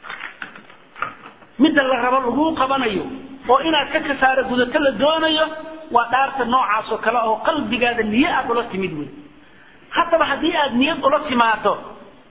B: midda la rabo laguu qabanayo oo inaad ka kasaaro gudato la doonayo waa dhaarta noocaas oo kale oo qalbigaada niye aad ula timid wey haddaba haddii aad niyad ula timaado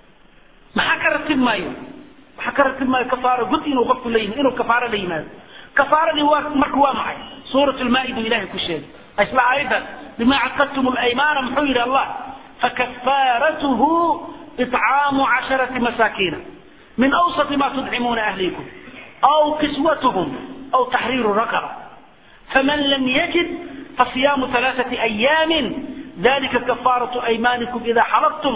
B: maxaa ka ratib maayo waxaa ka ratib maayo kafaaro gud inuu qofku la yimid inuu kafaaro la yimaado kafaaradii waa marka waa maxay suurat lmaa'ida ilahay ku sheegay isla aayadan bima caqadtum laymaana muxuu yidhi allah fakafaaratuhu icaamu casharati masaakiina min awsati ma tudcimuuna ahlikum aw kiswatuhum aw taxriiru raqaba faman lam yajid fasiyaamu alaaثati ayaamin dalika kafaaratu aymanikum ida xalaftum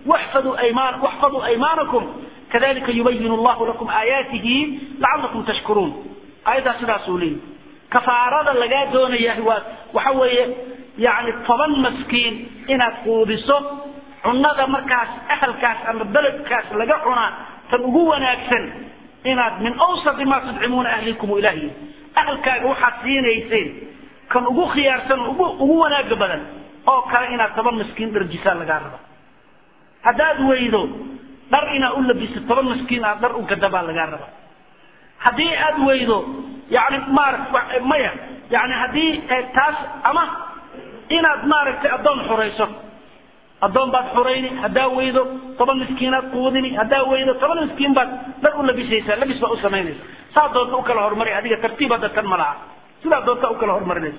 B: waxfaduu aymaanakum kadalika yubayin allahu lakum aayaatihi lacalakum tashkuruun aayaddaa sidaasuu leeyahy kafaarada lagaa doonayaa waa waxa weeye yani toban maskiin inaad quudiso cunada markaas ahalkaas ama beledkaas laga cunaa tan ugu wanaagsan inaad min awsati ma tudcimuuna ahlikum ilaah yidhi ahalkaaga waxaad siinayseen kan ugu khiyaarsan ugu ugu wanaaga badan oo kale inaad toban maskiin dharjisaa lagaa raba haddaad weydo dhar inaad u labiso toban maskiin aad dhar u gadabaa lagaa raba haddii aad weydo yani maarata maya yani haddii taas ama inaad maaragtay addoon xurayso addoon baad xurayni haddaa weydo toban miskiinaad quudini haddaa weydo toban miskiin baad dhar u labisaysaa labis baad u samaynaysa saa doonta u kala horumari adiga tartiib hadda tan ma laha sidaa doonta u kala horumarinaysa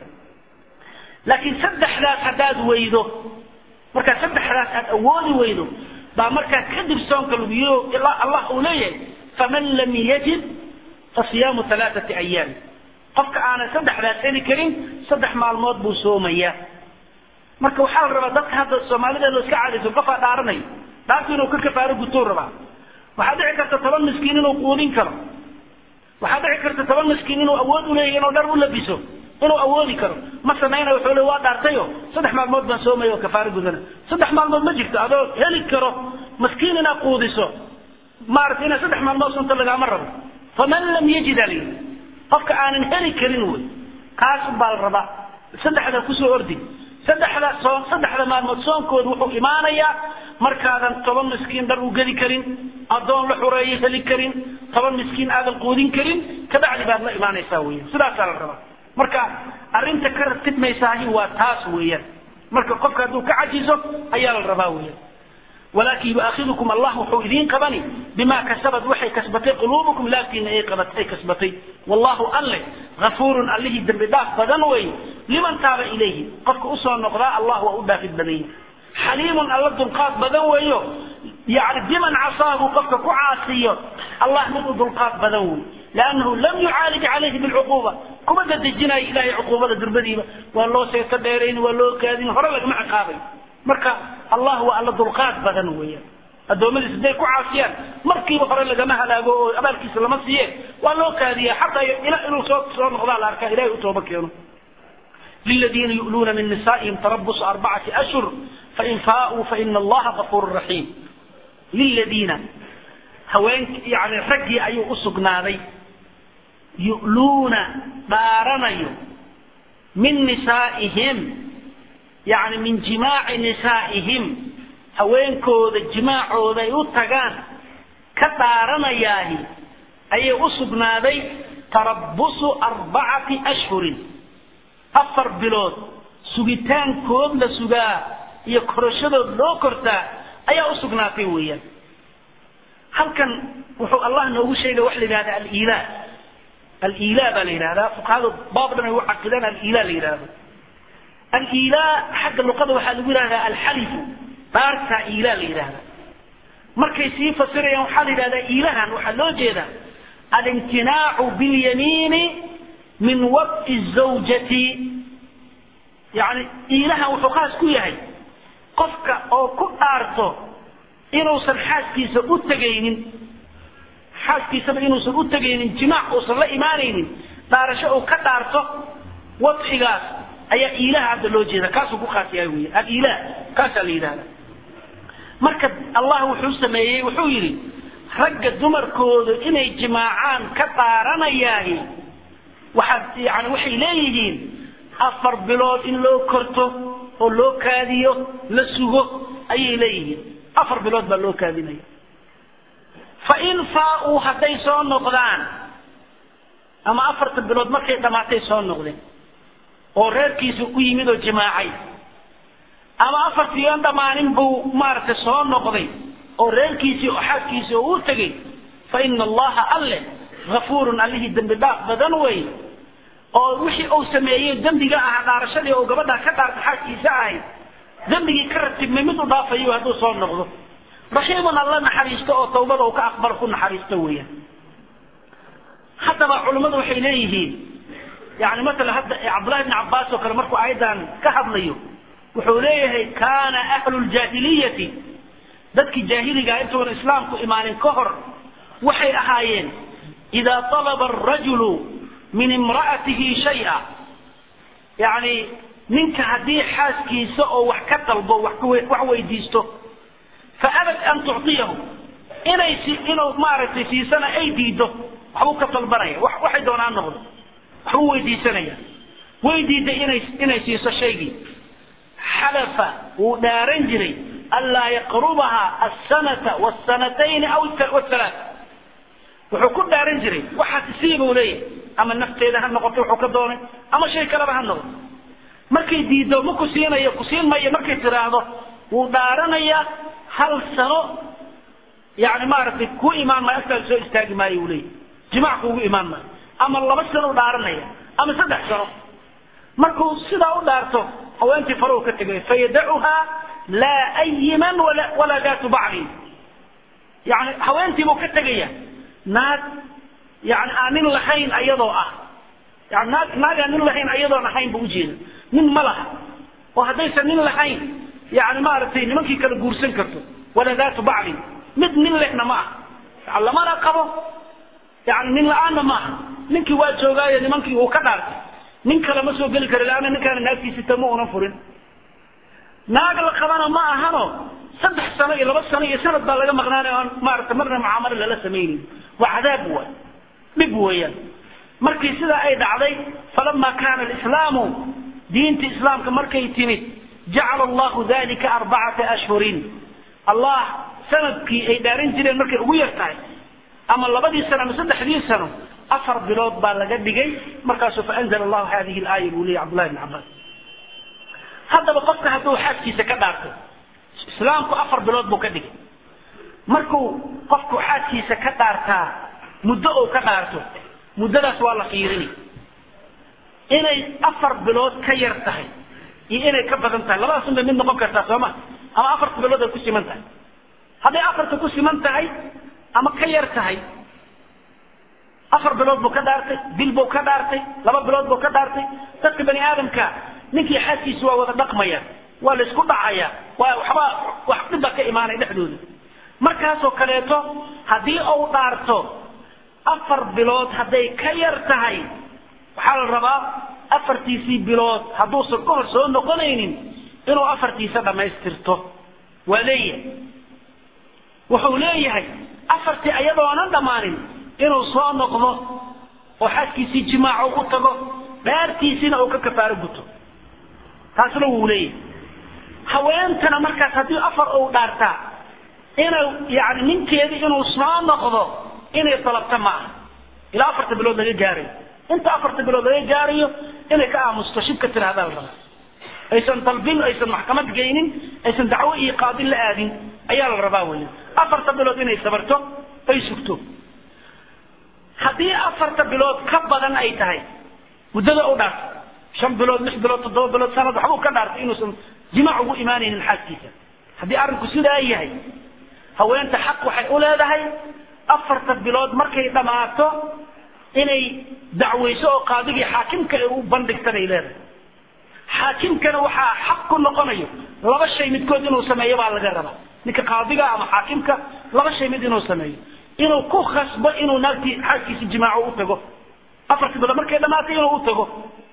B: laakiin saddexdaas haddaad weydo markaa saddexdaas aad awoodi weydo baa markaa kadib soonka laguyo ilaa allah uu leeyahay faman lam yajid fasiyaamu alaaati ayaam qofka aanan saddexdaas heli karin saddex maalmood buu soomayaa marka waxaa la rabaa dadka hadda soomaalida loo iska caadayso qofaa dhaaranayo dhaartu inuu ka kafaaro gutuu rabaa waxaa dhici karta toban miskiin inuu quudin karo waxaa dhici karta toban miskiin inuu awood uleeyahy inuu dhar u labiso inuu awoodi karo ma samayna wuxuu le waa dhaartayo saddex maalmood baan soomaya oo kafaaro gudana saddex maalmood ma jirto adoo heli karo maskiin inaad quudiso maarata inaad saddex maalmood sunta lagaama rabo faman lam yajid ali qofka aanan heli karin wey kaas baa la rabaa saddexda kusoo ordi saddexda soon saddexda maalmood soonkooda wuxuu imaanayaa markaadan toban miskiin dhar u geli karin addoon la xureeyo heli karin toban miskiin aadan quudin karin kabacdi baad la imaanaysaa weyan sidaasaa la rabaa marka arrinta ka ratibmaysaahi waa taas weeyaan marka qofka hadduu ka cajizo ayaa la rabaa weeyaan walaakin yuaakhidukum allah wuxuu idiin qabani bima kasabad waxay kasbatay quluubukum laabtiina ay qabat ay kasbatay wallahu alle gafuurun allihii dembi dhaaf badan wey liman taaba ilayhi qofka usoo noqdaa allah waa u dhaafid badan yahi xaliimun alla dulqaad badan weeyo yani biman casaahu qofka ku caasiyo allah mid u dulqaad badan wey lannahu lam yucaalij calayhi bilcuquuba kuma dadejinayo ilahay cuquubada durbadiiba waa loo seeto dheerayn waa loo kaadin hore lagama ciqaabay marka allah waa alla dulqaad badan weeyaan addoommadiis hadday ku caasiyaan markiiba hore lagama halaago oo abaalkiisa lama siiye waa loo kaadiya xataa ila inuu soo soo noqdaa la arkaa ilahay u tooba keeno liladiina yu'luuna min nisaa'ihim tarabusu arbacati ashhur fain faa'uu faina allaha gafuuru raxiim liladiina haween yani raggii ayuu u sugnaaday yu'luuna dhaaranayo min nisaa'ihim yani min jimaaci nisaa'ihim haweenkooda jimaacooda ay u tagaan ka dhaaranayaahi ayay u sugnaaday tarabusu arbacati ashhurin afar bilood sugitaankood la sugaa iyo korashadood loo kortaa ayaa u sugnaatay weeyaan halkan wuxuu allah noogu sheegay waxa la yidhahda aliilaa aliilaa baa la yidhahdaa fuqahadu baab dhan ay u caqidaan aliilaa la yidhahdo aliilaa xagga luqada waxaa lagu yidhahdaa alxalifu dhaartaa iilaa la yidhahda markay sii fasirayaan waxaa la yidhahdaa iilahan waxaa loo jeedaa alimtinaacu bilyamiini min waqti zawjati yani iilahan wuxuu khaas ku yahay qofka oo ku dhaarto inuusan xaaskiisa u tegaynin xaaskiisaba inuusan u tegaynin jimaac uusan la imaanaynin dhaarasho uu ka dhaarto wadcigaas ayaa iilaha hadda loo jeeda kaasuu ku khaas yahay wey aliilah kaasaa la yidhahda marka allah wuxuu sameeyey wuxuu yidhi ragga dumarkooda inay jimaacaan ka dhaaranayaahi waxaad yani waxay leeyihiin afar bilood in loo korto oo loo kaadiyo la sugo ayay leeyihiin afar bilood baa loo kaadinaya fain faa-uu hadday soo noqdaan ama afarta bilood markay dhammaatay soo noqdeen oo reerkiisa u yimid oo jimaacay ama afartii aan dhammaanin buu maaragtay soo noqday oo reerkiisii oo xaaskiisii oo u tegey fa ina allaha alle hafuurun allihii dembi dhaaf badan wey oo wixii uu sameeyey dembiga ahaa dhaarashadii oo gabadha ka dhaarta xaaskiisa ahayd dembigii ka ratibmay mid u dhaafayo hadduu soo noqdo raxiimun alla naxariisto oo tawbada uu ka aqbalo ku naxariisto weeyaan haddaba culimmadu waxay leeyihiin yani matala hadda cabdullahi bni cabbaas oo kale markuu aayaddan ka hadlayo wuxuu leeyahay kaana ahlu ljaahiliyati dadkii jaahiligaa intuuna islaamku imaanin ka hor waxay ahaayeen idaa talaba arajulu min imra'atihi shaya yani ninka haddii xaaskiisa oo wax ka dalbo wax weydiisto fa abad an tucطiyahu inay inuu maaragtay siisana ay diido waxbuu ka dalbanaya waxay doonaan noqdo waxbuu weydiisanaya way diiday inay inay siiso shaygii xalafa wuu dhaaran jiray anlaa yaqrubaha asanata wsanatayni aw halaat wuxuu ku dhaaran jiray waxaas isii buu leeyahay ama nafteeda ha noqoto wuxuu ka doonay ama shay kaleba ha noqdo markay diido ma ku siinayo ku siin mayo markay tiraahdo wuu dhaaranayaa hal sano yani maaragtay ku imaan maayo agtaada soo istaagi maayo uu leeyahy jimac kuugu imaan maayo ama laba sano u dhaaranaya ama saddex sano markuu sidaa u dhaarto haweentii farahu ka tegay fayadacuhaa laa ayiman walaa daatu baclin yani haweentiibuu ka tegaya naag yani aan nin lahayn ayadoo ah yani naag naag aan nin lahayn ayadoon ahayn bu ujeeda nin ma laha oo haddaysan nin lahayn yani maaragtay nimankii kala guursan karto walaa daatu baclin mid nin lehna ma ah lamana qabo yani nin la-aanna maaha ninkii waa joogaayo nimankii uu ka dhaartay nin kale ma soo geli kara laanna ninkaana naagtiisita ma unan furin naag la qabana ma ahano saddex sano iyo laba sano iyo sanad baa laga maqnaanay oon maarata marna mucaamalo lala samaynayn waa cadaab waay dhib weeyaan markii sidaa ay dhacday falama kaana alislaamu diinta islaamka markay timid jacala allahu dalika arbacata ashhurin allah sanadkii ay dhaaran jireen markay ugu yar tahay ama labadii sano ama saddexdii sano afar bilood baa laga dhigay markaasuu faanzla allahu hadihi laaya buu leeyay cabdullahi bn cabbaas haddaba qofka hadduu xaaskiisa ka dhaarto islaamku afar bilood buu ka dhigay markuu qofku xaaskiisa ka dhaartaa muddo uu ka dhaarto muddadaas waa la fiirini inay afar bilood ka yar tahay iyo inay ka badan tahay labadaas unbay mid noqon kartaa sooma ama afarta bilood ay ku siman tahay hadday afarta ku siman tahay ama ka yar tahay afar bilood buu ka dhaartay bil buu ka dhaartay laba bilood buu ka dhaartay dadka bani aadamka ninkii xaaskiisa waa wada dhaqmaya waa la isku dhacaya waa waxba wax dhibba ka imaanaya dhexdooda markaasoo kaleeto haddii uu dhaarto afar bilood hadday ka yar tahay waxaa la rabaa afartiisii bilood hadduusan ka hor soo noqonaynin inuu afartiisa dhammaystirto waa leeyahay wuxuu leeyahay afartii ayadoonan dhammaanin inuu soo noqdo oo xaaskiisii jimaaco u tago dhaartiisiina uu ka kafaaro guto taasna wuu leeyahay haweentana markaas haddii afar uu dhaartaa inuu yani ninkeedii inuu soo noqdo inay dalabta ma aha ilaa afarta bilood laga gaarayo inta afarta bilood laga gaarayo inay ka aamusto shibka tiraahdaa la rabaa aysan dalbin aysan maxkamad geynin aysan dacwo iyo qaadin la aadin ayaa la rabaa weya afarta bilood inay sabarto ay sugto haddii afarta bilood ka badan ay tahay muddada u dhaarto shan bilood lix bilood toddoba bilood sanad waxbuu ka dhaartay inuusan jimaac ugu imaanaynin xaaskiisa haddii arrinku sidaa yahay haweenta xaq waxay u leedahay afarta bilood markay dhammaato inay dacwayso oo qaadigii xaakimka ay u bandhigta bay leedahay xaakimkana waxaa xaq ku noqonayo laba shay midkood inuu sameeyo baa laga rabaa ninka qaadiga ama xaakimka laba shay mid inuu sameeyo inuu ku khasbo inuu naagtii xaaskiisa jimaaco u tago afartii bilood markay dhammaatay inuu u tago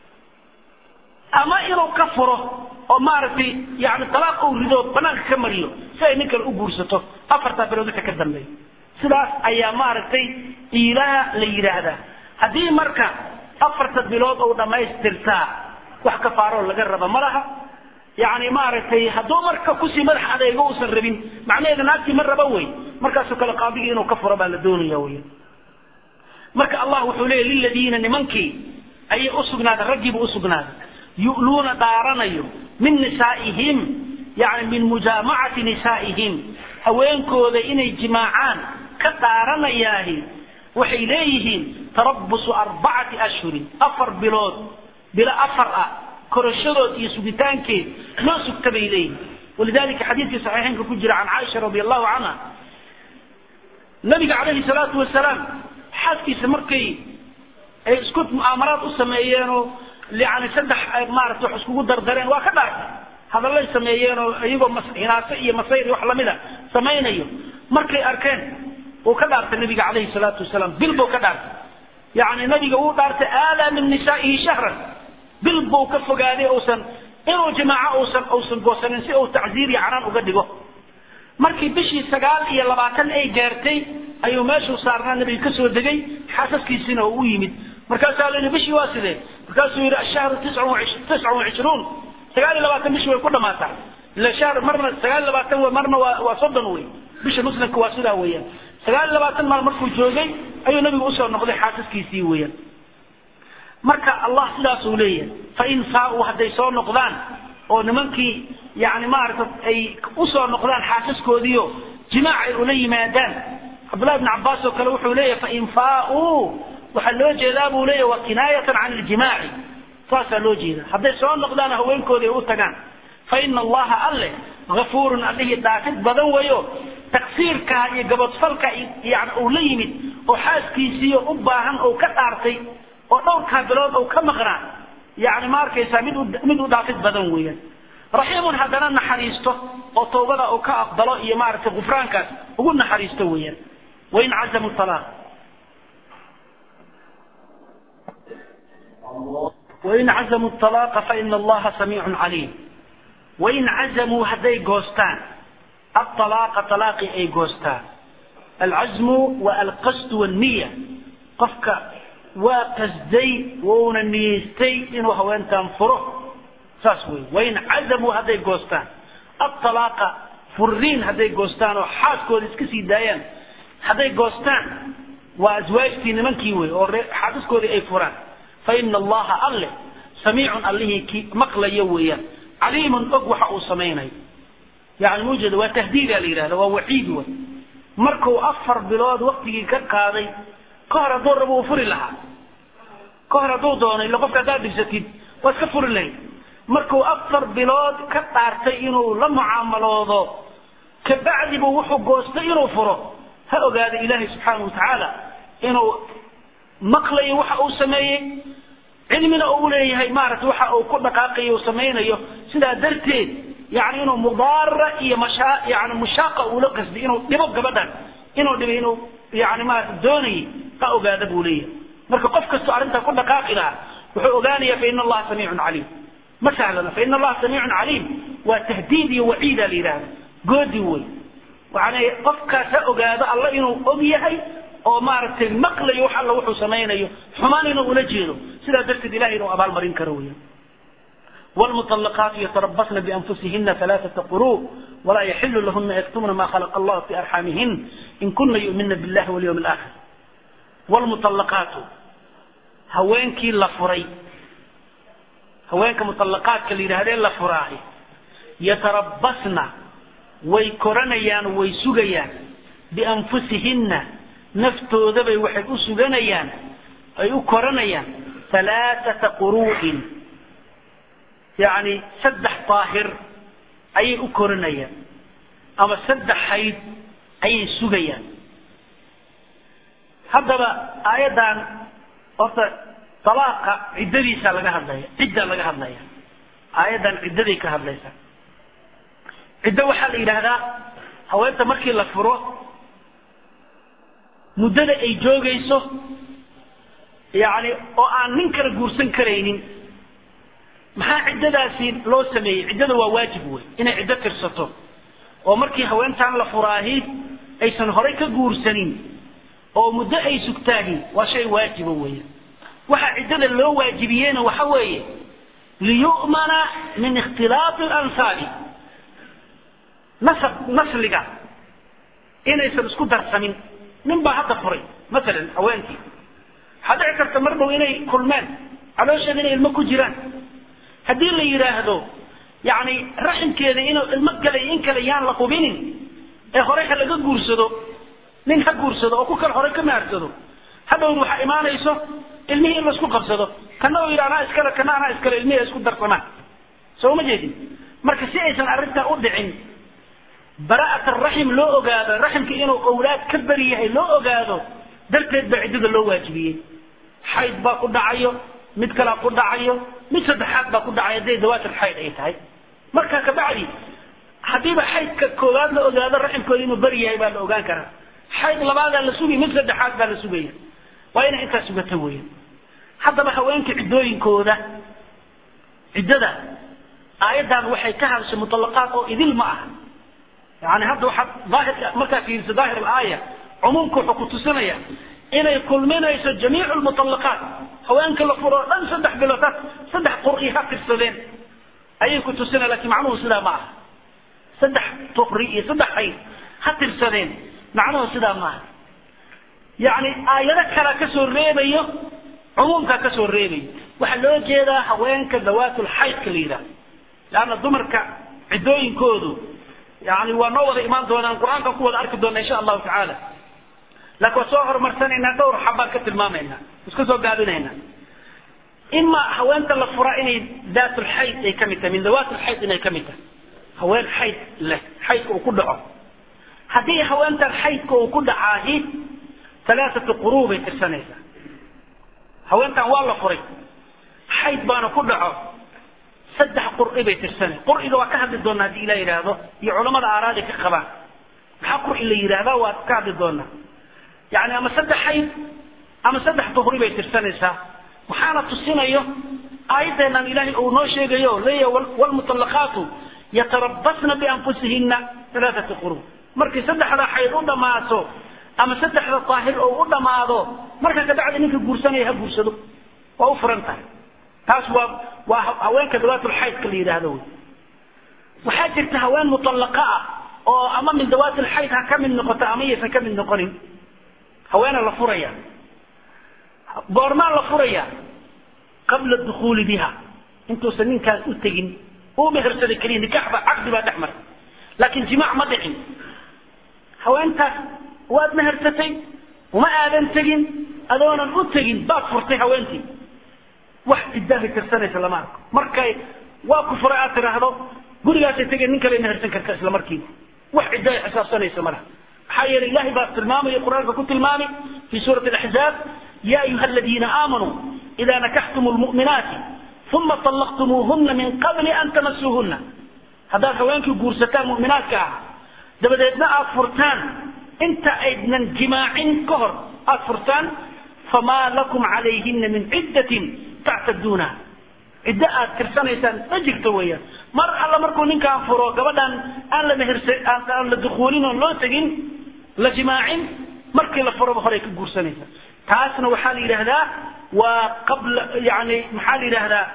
B: ama inuu ka furo oo maaragtay yani talaaq uu rido banaanka ka mariyo si ay nin kale u guursato afartaa bilood wixii ka dambeeya sidaas ayaa maaragtay iilaha la yidhaahdaa haddii marka afarta bilood uu dhammaystirtaa wax kafaaroo laga raba ma laha yani maaragtay hadduu marka kusii madax adeego uusan rabin macnaheeda naagtii ma raba wey markaasoo kale qaadigii inuu ka furo baa la doonaya wey marka allah wuxuu leeya liladiina nimankii ayay usugnaaday raggiiba usugnaaday yu'luuna dhaaranayo min nisaa'ihim yani min mujaamacati nisaa'ihim haweenkooda inay jimaacaan ka dhaaranayaahi waxay leeyihiin tarabusu arbacati ashhurin afar bilood bilo afar ah korashadood iyo sugitaankeed loo sugta bay leeyihiin walidalika xadiidkii saxiixeynka ku jira can caaisha radi allahu canha nabiga calayhi salaatu wasalaam xaaskiisa markay ay isku mu'aamaraad u sameeyeenoo yani saddex maarata wax iskugu dardareen waa ka dhaartay hadallay sameeyeenoo iyagoo hinaaso iyo masayr iyo wax lamida samaynayo markay arkeen uu ka dhaartay nabiga calayhi salaatu wasalaam bil buu ka dhaartay yani nabiga wuu dhaartay aalaa min nisaa'ihi shahran bil buu ka fogaaday uusan inuu jimaaco uusan uusan goosanin si uu tacziir iyo canaan uga dhigo markii bishii sagaal iyo labaatan ay gaartay ayuu meeshuu saarnaa nabiga kasoo degay xaasaskiisina oo u yimid markaasaa la yidhi bishii waa sidee markaasuu yidhi ashahru tiscun tiscun wacishruun sagaal iyo labaatan bishii way ku dhamaataa ila shahr marna sagaal iyo labaatan w marna waa waa soddon wey bisha muslimka waa sidaa weeyaan sagaal iyo labaatan maal markuu joogay ayuu nabigu usoo noqday xaasaskiisii weeyaan marka allah sidaasuu leeyahay fain faa-uu hadday soo noqdaan oo nimankii yani maarata ay usoo noqdaan xaasaskoodiio jimaac ay ula yimaadaan cabdullahi bn cabaas oo kale wuxuu leeyahay fain faa-uu waxaa loo jeedaa buu leeyahy wa kinaayatan can iljimaaci saasaa loo jeeda hadday soo noqdaan haweenkoodii ay u tagaan fa ina allaha alle gafuurun allihii dhaafid badan weyo taksiirkaa iyo gabadfalka yani uu la yimid oo xaaskiisiiyo u baahan oo ka dhaartay oo dhowrkaa bilood ou ka maqnaa yani ma arkaysaa mid u mid u dhaafid badan weeyaan raxiimun haddana naxariisto oo tawbada uu ka aqbalo iyo maaragtay gufraankaas ugu naxariisto weeyaan wain cazamu talaaq wain cazamuu talaaqa faina allaha samiicun caliim wain cazamuu hadday goostaan atalaaqa talaaqii ay goostaan alcazmu waa alqasdu walniya qofka waa qasday wuuna niyeystay inuu haweentan furo saas wey wain cazamuu hadday goostaan atalaaqa furiin hadday goostaan oo xaaskooda iska sii daayaan hadday goostaan waa aswaajtii nimankii wey oo xaasaskoodii ay furaan faina allaha alle samiicun allihii ki maqlayo weeyaan caliimun og waxa uu samaynayo yani maujeeda waa tahdiida la yidhahda waa waciid wey markuu afar bilood waktigii ka qaaday ka hor hadduu rabo uu furi lahaa ka hor hadduu doono illa qofka haddaad dhibsatid waa iska furi lahayd markuu afar bilood ka dhaartay inuu la mucaamaloodo kabacdi buu wuxuu goostay inuu furo ha ogaada ilaahay subxaana watacaala inuu maqlayo waxa uu sameeyey cilmina uu leeyahay maaragtay waxa uu ku dhaqaaqayo uu samaynayo sidaa darteed yani inuu mudaara iyo mashaa yani mushaaqa uula qasday inuu dhibo gabadhan inuu dhibay inuu yani maarata doonayay ha ogaada buu leeyahay marka qof kastoo arrintaa ku dhaqaaqi lahaa wuxuu ogaanaya faina allaha samiicun caliim ma sahlana faina allaha samiicun caliim waa tahdiid iyo waciida la yidhahda goodi wey yani qofkaas ha ogaado alla inuu og yahay oo maaragtay maqlayo wax alla wuxuu samaynayo xumaan inuu ula jeedo sidaa darteed ilahay inuu abaalmarin karo weya والمطلقات يتربصن بأنفسهن ثلاثة قروء ولا يحل لهن يكتمن ما خلق الله في أرحامهن إن كن يؤمن بالله واليوم الآخر والمطلقات هوينكي لفري هوينك مطلقات كاللي هذين لفراهي يتربصن ويكرنيان ويسجيان بأنفسهن naftooda bay waxay u suganayaan ay u koranayaan halaaثata quru'in yani saddex daahir ayay u koranayaan ama saddex hayd ayay sugayaan haddaba aayaddan horta talaaqa ciddadiisa laga hadlaya cidda laga hadlaya aayaddan ciddaday ka hadlaysaa ciddo waxaa la yidhaahdaa haweenta markii la furo muddada ay joogayso yani oo aan nin kala guursan karaynin maxaa ciddadaasi loo sameeyey ciddada waa waajib wey inay ciddo tirsato oo markii haweentaan la furaahi aysan horay ka guursanin oo muddo ay sugtaahi waa shay waajiba weya waxa ciddada loo waajibiyeyna waxa weeye liyu'mana min ikhtilaafi alansaabi nasab nasliga inaysan isku darsamin nin baa hadda furay masalan haweenkii waxaa dhici karta mar dhow inay kulmeen caloosheeda inay ilmo ku jiraan haddii la yidhaahdo yani raximkeeda inuu ilmo galay in kale yaan la hubinin ee horey ha laga guursado nin ha guursado oo ku kale horey ka maarsado hadhowna waxaa imaanayso ilmihii in laisku qabsado kana uu yidhi anaa iskale kana anaa iskale ilmihii ay isku darsamaan soo ma jeedin marka si aysan arrintaa u dhicin bara'at araxim loo ogaado raximka inuu owlaad ka beri yahay loo ogaado darteed baa ciddada loo waajibiyey xayd baa ku dhacayo mid kalaa ku dhacayo mid saddexaad baa ku dhacay hadday dawaatul xayd ay tahay marka kabacdi haddiiba xaydka koowaad la ogaado raximkooda inuu beri yahay baa la ogaan karaa xayd labaadaa la sugay mid saddexaad baa la sugaya waa inay intaas sugata weeyaan haddaba haweenka ciddooyinkooda ciddada aayaddan waxay ka hadashay muطalaqaat oo idil ma aha yani hadda waxaad daahirka markaa fiiriso daahir alaaya cumuumka wuxuu ku tusinaya inay kulminayso jamiic lmuطalaqaat haweenka la furo o dhan saddex bilood ha saddex qur'i ha tirsadeen ayay ku tusinaya lakin macnuhu sidaa ma aha saddex tuqri iyo saddex hayd ha tirsadeen macnuhu sidaa ma aha yani aayado kalaa kasoo reebayo cumuumkaa kasoo reebayo waxaa loo jeedaa haweenka dawaatul xaydka la yidhaha leanna dumarka ciddooyinkoodu yani waa noo wada imaan doonaan qur-aankan ku wada arki doona insha allahu tacaala laakin waa soo horumarsanaynaa dhowr xabaan ka tilmaamaynaa iska soo gaabinaynaa ima haweenta la furaa inay daatulxayd ay kamid tahay min dawaatulxayd inay kamid tahay haween xayd leh xaydka uu ku dhaco haddii haweentan xaydka uu ku dhacaahi alaaatu quruu bay tirsanaysaa haweentan waa la furay xayd baana ku dhaco saddex qur'i bay tirsanay qur'iga waa ka hadli doonaa haddii ilah yidhaahdo iyo culamada aaraadi ka qabaan maxaa qur'i la yidhaahdaa waa ka hadli doonaa yani ama saddex xayd ama saddex duhri bay tirsanaysaa waxaana tusinayo aayadeenan ilaahay uu noo sheegayo leeya wlmuطalaqaatu yatarabasna bianfusihina alaaata quruu markay saddexda xayd u dhammaato ama saddexda daahir oo u dhammaado marka kabacdi ninka guursanaya ha guursado waa u furan tahay taas waa waa haweenka dawaatulxaydka la yidhaahdo wy waxaa jirta haween mutallaqa ah oo ama min dawaatilxayd ha ka mid noqoto ama yaysan ka mid noqonin haweena la furaya goormaa la furaya qabla dukuuli biha intuusan ninkaan u tegin uu mehersaday keliya nikax ba caqdi baa dhex maray laakin jimaac ma dhicin haweentaas waad mehersatay uma aadan tegin adoonan u tegin baad furtay haweentii wax ciddahay tirsanaysa lama arko markay waa ku furay aad tiraahdo gurigaasay tegeen nin kale mehersan karta isla markiiba wax ciddahay xisaabsanaysa ma laha maxaa yeelay ilahay baa tilmaamaya qur-aanka ku tilmaamay fi suurati alaxzaab ya ayuha aladiina aamanuu ida nakaxtum lmu'minaati uma طallaqtumuuhuna min qabli an tamasuuhuna haddaad haweenkii guursataan mu'minaadka ah dabadeedna aad furtaan inta aydnan jimaacin ka hor aad furtaan famaa lakum calayhina min ciddatin tactaduunaha ciddo aad tirsanaysaan ma jirto weeyaan mar alla markuu ninkaan furo gabadhan aan la mehersa aan la dukuulin oon loo tegin la jimaacin markii la furoba horey ka guursanaysa taasna waxaa la yidhaahdaa waa qabla yani maxaa la yidhaahdaa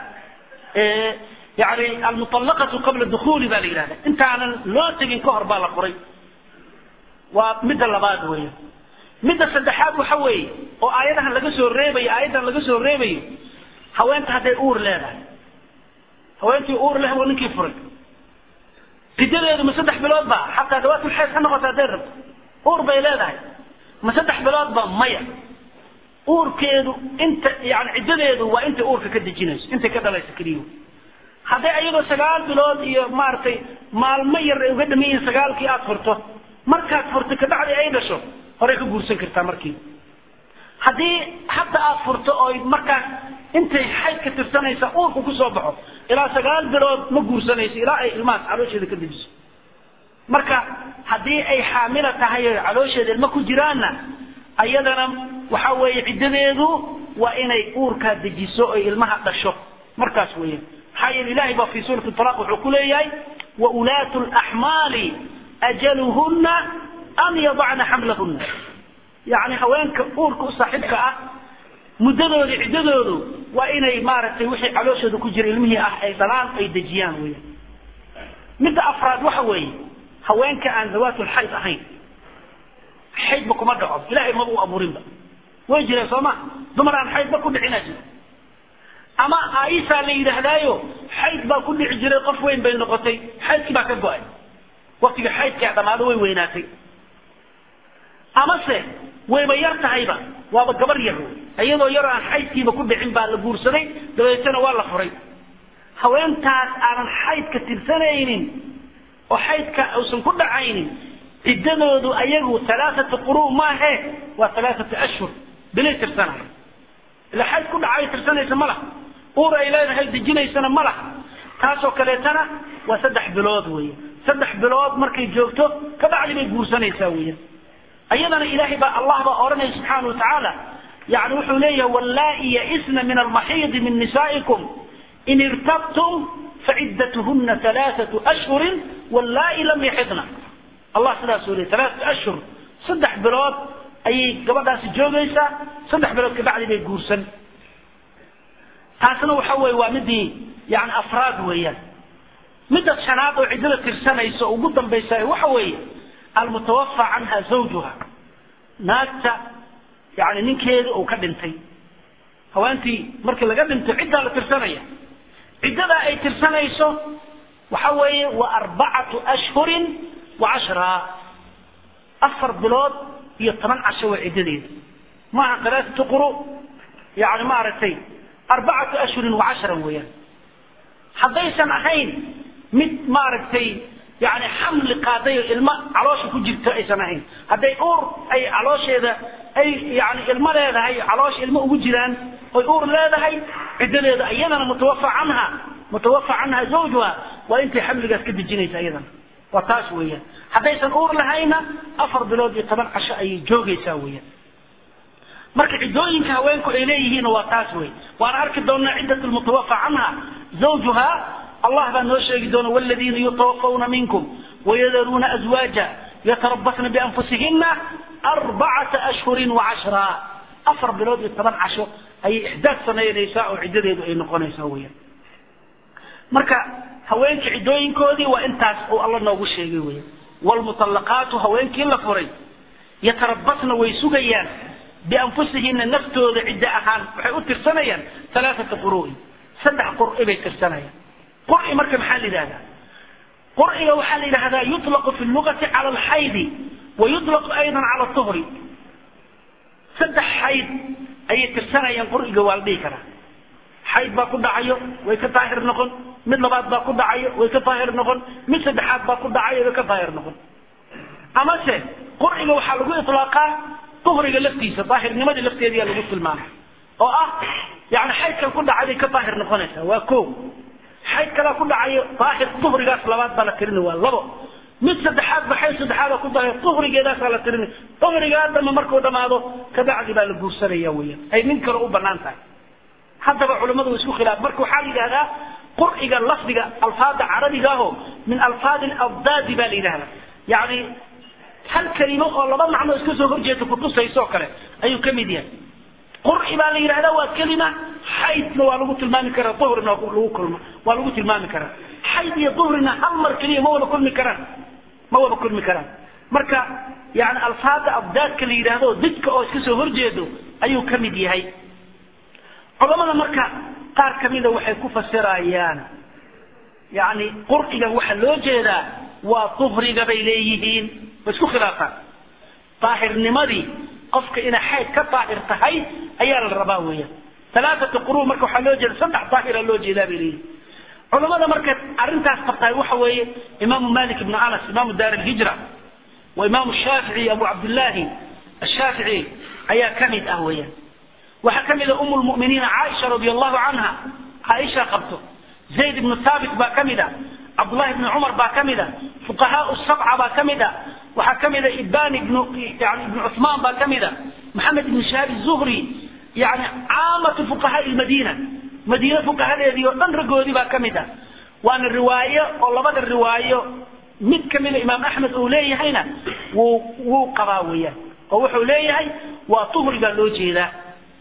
B: yani almuطallaqatu qabla dukuuli baa la yidhahda intaanan loo tegin ka hor baa la furay waa midda labaad weya midda saddexaad waxa weeye oo aayadahan laga soo reebayo aayaddan laga soo reebayo haweenta hadday uur leedahay haweentii uur leh waa ninkii furay ciddadeedu ma saddex bilood ba xataa dawaatulxayd ha noqoto hadday rabto uur bay leedahay ma saddex bilood ba maya uurkeedu inta yani ciddadeedu waa intay uurka ka dejinayso intay ka dhalayso keliya hadday ayadoo sagaal bilood iyo maaragtay maalmo yar ay uga dhaman yihiin sagaalkii aada furto markaad furto kabacdi ay dhasho horey ka guursan kartaa markiiba haddii hadda aada furto oo markaas intay xayd ka tirsanaysa uurku kusoo baxo ilaa sagaal bilood ma guursanayso ilaa ay ilmahaas caloosheeda ka dejiso marka haddii ay xaamila tahay o caloosheeda ilmo ku jiraanna ayadana waxa weeye ciddadeedu waa inay uurkaa dejiso oy ilmaha dhasho markaas weeyaan maxaa yeele ilahay baa fi suurati talaq wuxuu ku leeyahay wa ulaatu laxmaali ajaluhuna an yadacna xamlahuna yani haweenka uurka u saaxiibka ah muddadooda ciddadoodu waa inay maaragtay wixii calooshooda ku jira ilmihii ah ay dhalaan ay dejiyaan weeyaan midda afraad waxa weeye haweenka aan dawaatulxayd ahayn xaydba kuma dhaco ilahay maba u abuurinba way jireen soo ma dumar aan xaydba ku dhicinaa jira ama aaisaa la yidhaahdaayo xayd baa ku dhici jiray qof weyn bay noqotay xaydkii baa ka go-ay waktiga xaydkaa dhamaado way weynaatay amase wayba yar tahayba waaba gabar yar iyadoo yar aan xaydkiiba ku dhicin baa la guursaday dabeetana waa la furay haweentaas aanan xaydka tirsanaynin oo xaydka uusan ku dhacaynin ciddadoodu ayagu alaaatu quru maahe waa alaaatu ashhur bilay tirsanaya ila xayd ku dhacay tirsanaysa ma laha uur ay leedahay dejinaysana ma laha taasoo kaleetana waa saddex bilood weeye saddex bilood markay joogto kabacdi bay guursanaysaa weya ayadana ilaahay baa allah baa odhanaya subxaana wa tacaala yani wuxuu leeyahay wallaa'i yaisna min almaxiidi min nisaa'ikum in irtabtum faciddatuhuna alaaatu ashhurin wallaa'i lam yaxidna allah sidaasuu leeyay alaaatu ashhur saddex bilood ayay gabadhaasi joogaysaa saddex bilood kabacdi bay guursan taasna waxa weye waa midii yani afraad weeyaan midda shanaad oo ciddada tirsanaysa oo ugu dambaysa waxa weeye almutawafa canha zawjuha naagta yani ninkeeda uu ka dhintay haweentii markii laga dhinto ciddaa la tirsanaya ciddadaa ay tirsanayso waxa weeye waa arbacatu ashhurin wa cashraa afar bilood iyo toban casho waa ciddadeeda maaha qalaasatu quru yani maaragtay arbacatu ashhurin wa cashran weeyaan haddaysan ahayn mid maaragtay yani xamli qaaday oo ilmo caloosha ku jirto aysan ahayn hadday uur ay caloosheeda ay yani ilmo leedahay caloosha ilmo ugu jiraan oy uur leedahay ciddadeeda iyadana mutawafa canha mutawafa canha zawjuha waa intay xamligaas ka dejinaysa iyadana waa taas weeyaan haddaysan uur lahayna afar bilood iyo toban casho ayay joogaysaa weeyaan marka ciddooyinka haweenku ay leeyihiin waa taas wey waana arki doonaa ciddat lmutawafa canha zawjuha allah baa noo sheegi doona wladiina yutawafawna minkum wayadaruuna azwaaja yatarabasna bianfusihina arbacata ashhurin wacashra afar bilood iyo toban casho ayay ixdaad samaynaysaa oo ciddadeedu ay noqonaysaa weyaan marka haweenkii ciddooyinkoodii waa intaas uu alla noogu sheegay weyan wlmuطalaqaatu haweenkii la furay yatarabasna way sugayaan bianfusihina naftooda ciddo ahaan waxay u tirsanayaan alaaata quru'i saddex qur'i bay tirsanayaan qur'i marka maxaa la yidhahdaa qur'iga waxaa la yidhahdaa yuطlaqu fi lugati cala alxaydi wa yuطlaqu aydan cala tuhri saddex xayd ayay tirsanayaan qur'iga waa la dhihi karaa xayd baa ku dhacayo way ka daahir noqon mid labaad baa ku dhacayo way ka daahir noqon mid saddexaad baa ku dhacayo way ka daahir noqon amase qur'iga waxaa lagu ilaaqaa uhriga laftiisa daahirnimadii lafteediyaa lagu tilmaamay oo ah yani xaydkan ku dhacay bay ka daahir noqonaysaa waa ko xayd kalaa ku dhacayo daahir uhrigaas labaad baa la tirini waa labo mid saddexaad ba xayd saddexaad ku daahir uhrigeedaasaa la tirini uhrigaa dama markuu dhamaado kabacdi baa la guursanaya weyan ay nin kale u banaan tahay haddaba culimmadu isku khilaaf marka waxaa la yidhahdaa qur'iga lafdiga alfaada carabiga aho min alfaadi alabdaadi baa la yidhahdaa yani hal kelimo oo laba macno iska soo horjeeda kutusayso kale ayuu ka mid yahay qur'i baa la yidhahdaa waa kelima xaydna waa lagu tilmaami karaa duhrina lagu kulma waa lagu tilmaami karaa xayd iyo duhrina hal mar keliya ma wada kulmi karaan ma wada kulmi karaan marka yani alfaada abdaadka la yidhaahdo didka oo iska soo horjeedo ayuu ka mid yahay culamada marka qaar kamida waxay ku fasirayaan yani qur'iga waxaa loo jeedaa waa duhriga bay leeyihiin way isku khilaafaan daahirnimadii qofka inay xayd ka daahir tahay ayaa la rabaa weeyaan alaaata quru marka waxaa loo jeeda saddex daahira loo jeedaa bay leeyihin culamada marka arrintaas qabtahay waxa weeye imaamu malik ibnu anas imaamu daar alhijra wa imaamu shaafici abu cabdillahi ashaafici ayaa kamid ah weeyaan waxaa kamid a um lmuminiina caaisha radi allahu canha caaisha qabto zayd ibnu thaabit baa kamid a cabdullahi ibni cumar baa kamid a fuqahaa sabca baa kamid a waxaa kamid a ibban ibnu yani ibnu cuثmaan baa kamid a maxamed ibn shahaab zuhri yani caamatu fuqahaa lmadiina madiine fuqahadeedii oo dhan raggoodii baa kamid a waana riwaayo oo labada riwaayo mid kamida imaam axmed uu leeyahayna wuu wuu qabaa weeyaan oo wuxuu leeyahay waa tuhri baa loo jeedaa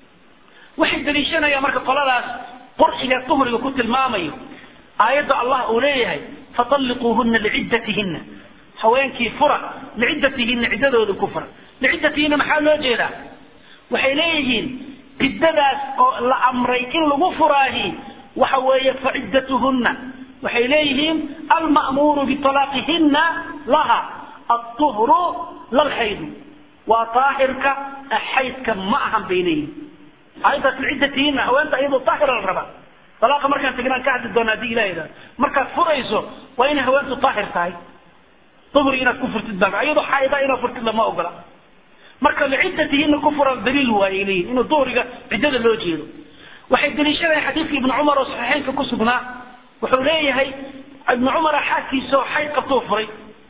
B: waxay daliishanayaan marka qoladaas qurxiga tuhriga ku tilmaamayo aayadda allah uu leeyahay fatalliquuhuna liciddatihinna haweenkii fura liciddatihinna ciddadooda ku fura liciddatihinna maxaa loo jeedaa waxay leeyihiin ciddadaas oo la amray in lagu furaahi waxa weeye faciddatuhunna waxay leeyihiin alma'muuru bitalaaqihinna laha altuhru lalxaydu waa daahirka xaydka ma ahan bay leeyihin aayaddaas lciddatiina haweenta iyadoo daahira la rabaa dalaaqa markaan tegnaan ka hadli doona hadii ilaha idhahdo markaad furayso waa inay haweentu daahir tahay duhri inaad ku furtid baa iyadoo xaayida inaad furtid lama ogola marka liciddatihiina ku furan daliil waayay leeyihin inuu duhriga ciddada loo jeedo waxay daliishadeen xadiidka ibnu cumar oo saxiixeynka ku sugnaa wuxuu leeyahay ibnu cumara xaaskiisa oo xayd qabtuu furay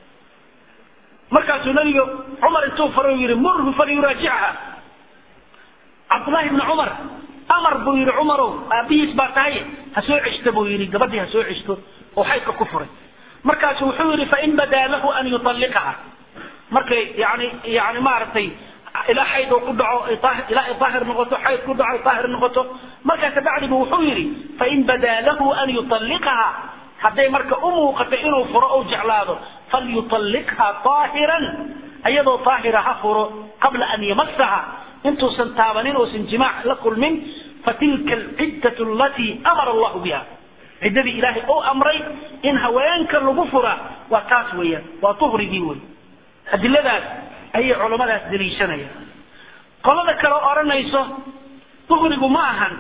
B: markaasuu nabiga cumar intuu furay uu yihi murhu falyuraajicha cabdullahi ibni cumar amar buu yihi cumarow aabihiis baa tahay ha soo ceshto buu yihi gabadhii ha soo ceshto oo xaydka ku furay markaasu wuxuu yihi fain badaa lahu an yutalliqaha markay yani yani maaragtay ilaa xayd oo ku dhaco ilaa ay daahir noqoto xayd ku dhaco ay daahir noqoto markaa kabacdibu wuxuu yihi fain badaa lahu an yutalliqaha hadday marka u muuqato inuu furo ou jeclaado falyutalliqha daahiran iyadoo daahira ha furo qabla an yamasaha intuusan taabanin uusan jimaac la kulmin fatilka alciddatu alatii amara allahu biha ciddadii ilaahay ou amray in haweenka lagu fura waa taas weeyaan waa duhrigii wey adiladaas ayay culammadaas daliishanayaan qolada kale odhanayso duhrigu ma ahan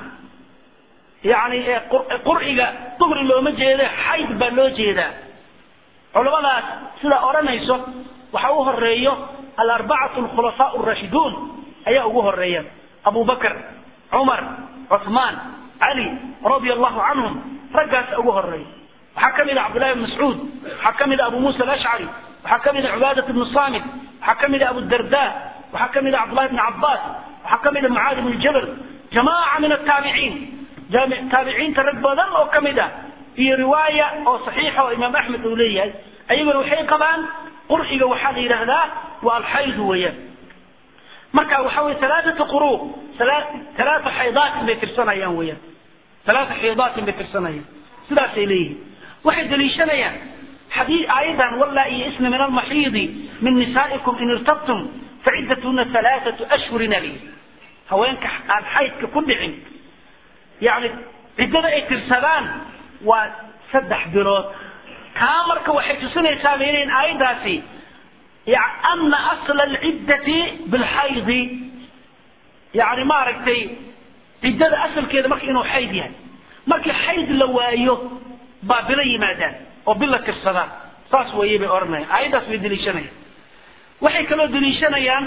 B: yani qurciga duhri looma jeedo xayd baa loo jeedaa culamadaas sidaa odhanayso waxa u horeeyo alarbacatu alkhulafaa arashiduun ayaa ugu horeeya abu bakr cumar cuثmaan cali radia allahu canhum raggaas ugu horeeya waxaa ka mid a cabdullahi bn mascuud waxaa ka mid a abu musa alashcari waxaa ka mid a cubaadat bnu samit waxaa ka mid a abudarda waxaa ka mid a cabdullahi bn cabaas waxaa ka mid a mucaadi bn jabal jamaaca min ataabiciin taabiciinta rag badan oo ka mid ah iyo riwaaya oo saxiixa oo imaam axmed uu leeyahay ayaguna waxay qabaan qurxiga waxaa la yidhaahdaa waa alxaydu weeyaan marka waxa weye alaaatu quru alaata xaydaatin bay tirsanayaan weeyaan alaata xaydaatin bay tirsanayaan sidaasay leeyihiin waxay daliishanayaan xadii aayadan wallaa iyo isna min almaxiidi min nisaa'ikum in irtabtum faciddatuna alaaatu ashhurin ali haweenka aan xaydka ku dhicin yani ciddada ay tirsadaan waa saddex bilood kaa marka waxay tusinaysaa bayleyn aayaddaasi ana asla alciddati bilxaydi yani maaragtay ciddada asalkeeda marka inuu xayd yahay markii xayd la waayo baa bilo yimaadaan oo bil la tirsadaan saas weeye bay odhanayaan aayaddaas bay deliishanayaan waxay kaloo deliishanayaan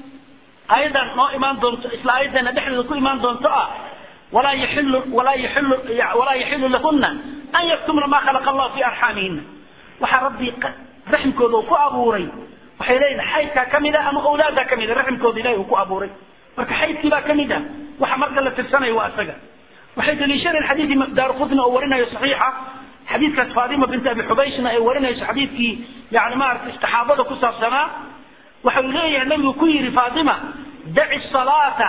B: aayaddan noo imaan doonto isla aayaddeena dhexdeeda ku imaan doonto ah walaa yaxilu walaa yaxilu walaa yaxilu lahuna an yaktumna ma khalaqa allahu fi arxaamihina waxaa rabbi raxmkooda uu ku abuuray waxay leeyihin xaydkaa ka mid a ama awlaaddaa ka mid a raxmkooda ilahi uu ku abuuray marka xaydkii baa ka mid ah waxa marka la tirsanayo waa isaga waxay daliishanayeen xadiidkii daarqutni oo warinayo saxiixa xadiidkaas faatima binti abi xubayshna ay warinayso xadiidkii yani maaragtay istixaabada ku saabsanaa waxau leeyahay nabigu ku yidhi faatima daci salaata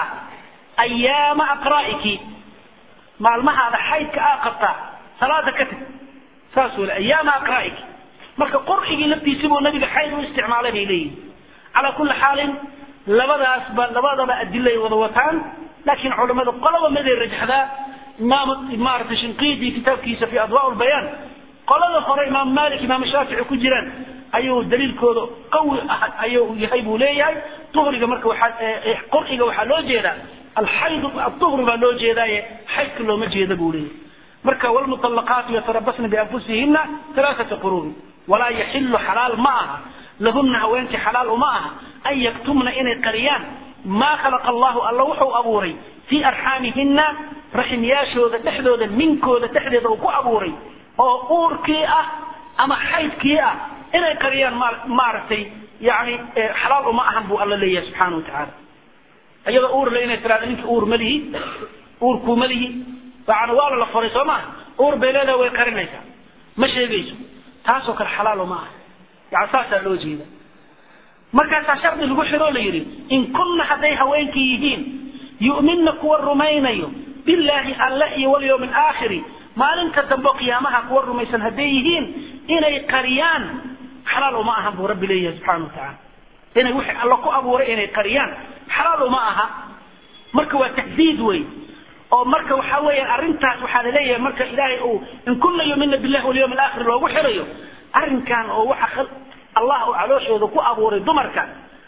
B: ayaama aqra'iki maalmahaada xaydka aa qabtaa salaada ka tag saas wele ayaama aqra'iki marka qurcigii laftiisi buu nabiga xayd u isticmaalay bay leeyihin calaa kulli xaalin labadaasba labadaba adilay wada wataan laakiin culamada qolaba miday rajaxdaa imaam maaragtay shinqiidi kitaabkiisa fi adwaa lbayaan qolada hore imaam malik imaam shaafici ku jiraan ayuu daliilkooda qawi ah ayuu yahay buu leeyahay duhriga marka waxaa qurciga waxaa loo jeedaa alxayd aduhri baa loo jeedaaye xaydka looma jeeda buu leeyahay marka wlmuطalaqaatu yatarabasna bianfusihina alaaata qurubi walaa yaxilu xalaal ma aha lahuna haweenkii xalaal uma aha an yaktumna inay qariyaan maa khalaqa allahu alla wuxuu abuuray fii arxaamihina raximyaashooda dhexdooda minkooda dhexdeeda uu ku abuuray oo uurkii ah ama xaydkii ah inay qariyaan maaragtay yani xalaal uma ahan buu alla leeyahay subxaana watacaala iyadoo uurle inay tiraado ninka uur malihi uurkuu malihi yani waala la furay soo maaha uur bay leedaha way qarinaysaa ma sheegayso taasoo kale xalaal uma aha yani saasaa loo jeeda markaasaa shardi lagu xiroo la yidhi in kunna hadday haweenkii yihiin yu'minna kuwa rumaynayo billaahi alle iyo walyawmi alaakhiri maalinta dambe qiyaamaha kuwa rumaysan hadday yihiin inay qariyaan xalaal uma ahan buu rabbi leeyahay subxana watacaala inay wixii alla ku abuuray inay qariyaan xalaal uma aha marka waa tahdiid wey oo marka waxa weeyaan arrintaas waxaa laleeyahay marka ilaahay uu in kunna yumina billahi walyawm alaakhir loogu xirayo arrinkan oo waxa allah uu calooshooda ku abuuray dumarka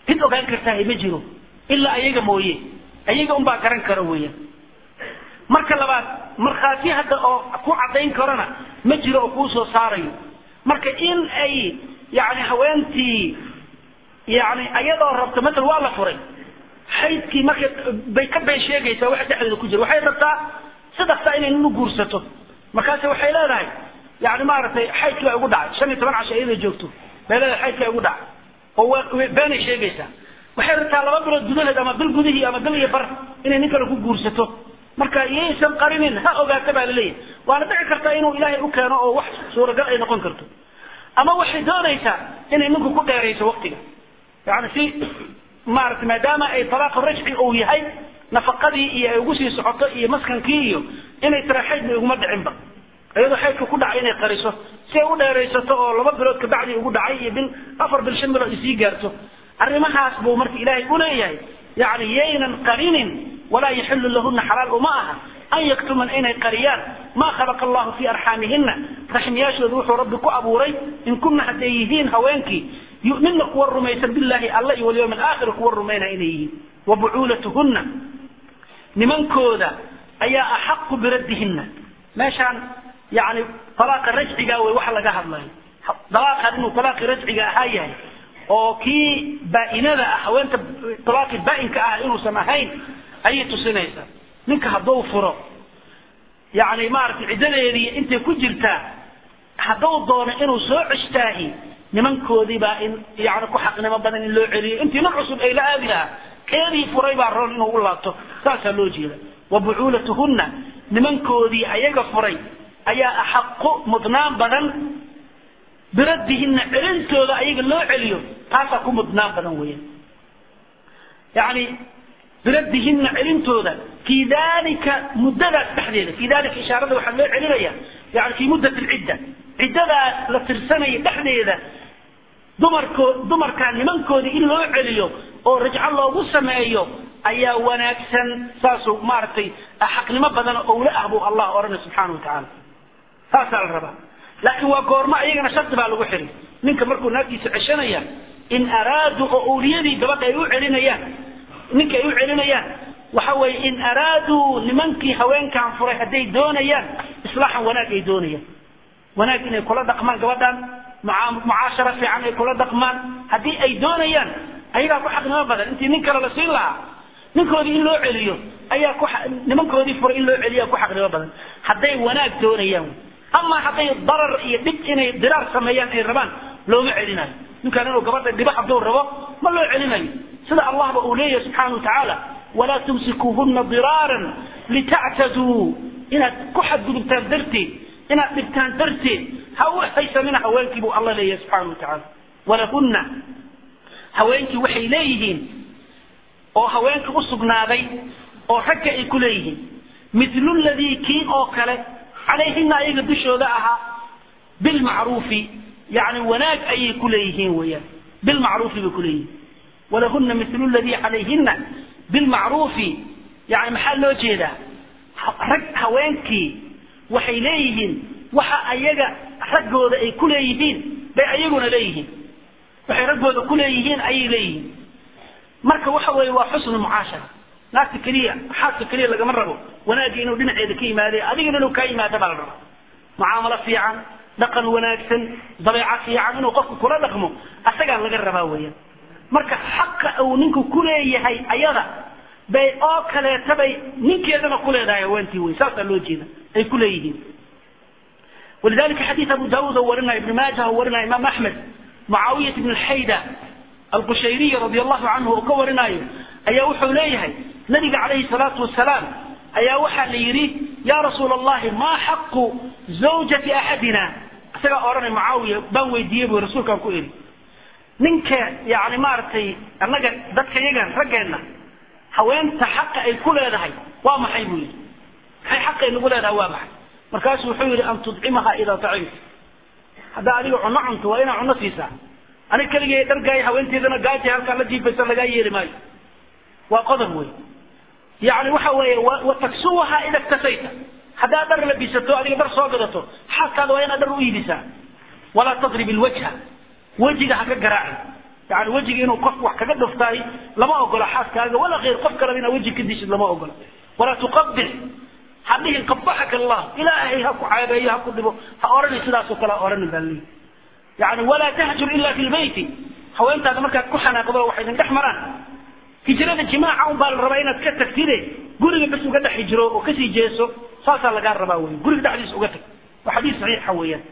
B: cid ogaan kartaa ma jiro ilaa ayaga mooye ayaga unbaa garan kara weeyaan marka labaad markhaati hadda oo ku caddayn karona ma jiro oo kuu soo saarayo marka in ay yani haweentii yani ayadoo rabto matal waa la furay xaydkii marka bay ka been sheegaysaa waxa dhexdeeda ku jira waxay rabtaa sadextaa inay ninu guursato markaase waxay leedahay yani maaragtay xaydkii baa igu dhacay shan iyo toban casho iyada joogto bay leedahay xaydkii baa igu dhacay oo beenay sheegaysaa waxay rabtaa laba bilood gudaheed ama bil gudihii ama bil iyo bar inay nin kale ku guursato marka yaysan qarinin ha ogaata baa laleeyahay waana dhici kartaa inuu ilaahay u keeno oo wax suuragal ay noqon karto ama waxay doonaysaa inay ninku ku dheerayso waktiga yani si maarata maadaama ay talaaqu rajci uu yahay nafaqadii iyo ay ugu sii socoto iyo maskankii iyo inay tira xaydba iguma dhicinba iyadoo xaydka ku dhacay inay qariso si ay u dheeraysato oo laba bilood kabacdii ugu dhacay iyo bil afar bil shan bilood isii gaarto arrimahaas buu marka ilaahay uleeyahay yani yaynan qarinin walaa yaxilu lahuna xalaal uma aha an yaktuman inay qariyaan maa khalaqa allahu fii arxaamihina raxmiyaashooda wuxuu rabbi ku abuuray in kuna hadday yihiin haweenkii yu'minna kuwa rumaysan billahi alla iyo walyawmi alaakhir kuwa rumayna inay yihiin wa bucuulatuhunna nimankooda ayaa axaqu biraddihinna meeshaan yani talaaqa rajciga wey waxa laga hadlayo dalaaqan inuu talaaqi rajciga ahaa yahay oo kii baa-inada ah haweenta talaaqi baa-inka ah inuusan ahayn ayay tusinaysaa ninka hadduu furo yani maaragtay ciddadeedii intay ku jirtaa hadduu doono inuu soo ceshtaahi nimankoodii baa in yani ku xaqnimo badan in loo celiyo intii nin cusub ay la aadi lahaa keedii furay baa roon inuu u laabto saasaa loo jeeda wa bucuulatuhunna nimankoodii ayaga furay ayaa axaqu mudnaan badan biraddihinna celintooda ayaga loo celiyo taasaa ku mudnaan badan weeyaan yani biraddihinna celintooda fii dalika muddadaas dhexdeeda fii dalika ishaarada waxaa loo celinaya yani fii muddat alcidda ciddadaas la tirsanaya dhexdeeda dumarko dumarkaa nimankoodii in loo celiyo oo rajco loogu sameeyo ayaa wanaagsan saasuu maaragtay xaqnimo badan owle ah buu allah odhanay subxaana wa tacaala saasaa la rabaa laakiin waa goormo ayagana shardi baa lagu xiray ninka markuu naagtiisa ceshanaya in araaduu oo owliyadii gabadha ay u celinayaan ninka ay u celinayaan waxa weeye in araaduu nimankii haweenkan furay hadday doonayaan islaaxan wanaag ay doonayaan wanaag inay kula dhaqmaan gabadhan mucaashara fiican ay kula dhaqmaan haddii ay doonayaan ayagaa ku xaqnimo badan intii nin kale la siin lahaa ninkoodii in loo celiyo ayaa ku nimankoodii furay in loo celiya ku xaqnimo badan hadday wanaag doonayaan ama hadday darar iyo dhib inay diraar sameeyaan ay rabaan looma celinayo ninkaan inuu gabadha dhibo hadduu rabo ma loo celinayo sida allahba uu leeyahay subxaana watacaala walaa tumsikuuhuna diraaran litactaduu inaad ku xadgudubtaan darteed inaad dhibtaan darteed ha u haysamina haweenkii buu alla leeyahay subxaana wa tacaala walahunna haweenkii waxay leeyihiin oo haweenka u sugnaaday oo ragga ay ku leeyihiin midlu ladii kii oo kale calayhina ayaga dushooda ahaa bilmacruufi yani wanaag ayay ku leeyihiin weyaan bilmacruufi bay ku leeyihiin walahuna midlu ladii calayhina bilmacruufi yani maxaa loo jeedaa rag haweenkii waxay leeyihiin waxa ayaga raggooda ay ku leeyihiin bay ayaguna leeyihiin waxay raggooda ku leeyihiin ayay leeyihiin marka waxa weeye waa xusnu mucaashara naagta keliya xaaska keliya lagama rabo wanaagga inuu dhinaceeda ka yimaade adigana inuu kaa yimaado baa la rabaa mucaamalo fiican dhaqan wanaagsan dabeeco fiican inuu qofku kula dhaqmo asagaa laga rabaa weeyaan marka xaqa uu ninku ku leeyahay ayada bay oo kaleeta bay ninkeedana ku leedahay haweentii wey saasaa loo jeeda ay ku leeyihiin walidalika xadiid abu daawuud oo warinaya ibn maaja oo warinaya imaam axmed mucaawiyat ibn alxayda alqushayriy radi allahu canhu oo ka warinaayo ayaa wuxuu leeyahay nabiga calayhi salaatu wasalaam ayaa waxaa la yidhi ya rasuula allahi maa xaqu zawjati axadina isagaa odhanay mucaawiya baan weydiiyey bu rasuulkaan ku iri ninka yani maaragtay annaga dadka yagan raggeenna haweenta xaqa ay ku leedahay waa maxay buu yidhi maxay xaqay nagu leedahay waa maxay markaasuu wuxuu yidhi an tudcimaha idaa tacimta haddaa adiga cunno cunto waa inaa cunno siisaa aniga keligay dhargaaya haweenteedana gaaji halkaa la jiifaysa lagaa yeeli maayo waa qodob wey yani waxa weeye wataksuwaha ida ktasayta haddaad dhar labisato adiga dhar soo gadato xaaskaada waa inaad dhar u iibisaa walaa tadrib ilwajha wejiga ha ka garaacin yani wejiga inuu qof wax kaga dhuftaay lama ogola xaaskaaga wala khayr qof kaleba inaad weji ka dishid lama ogola walaa tuqabix ha dhihin qabaxaka allah ilaahay ha ku caabeeyo ha ku dhibo ha odhani sidaasoo kale ha odhanin baa leeyihi yani walaa tahjur ila fi lbeyti haweentaada markaad ku xanaaqdo waxay idin dhex maraan hijrada jimaaca un baa la rabaa inaad ka tagtide guriga bas uga dhex hijro oo kasii jeeso saasaa lagaa rabaa wey guriga dhexdiisa uga tag waa xadiis saxiixa weeyaan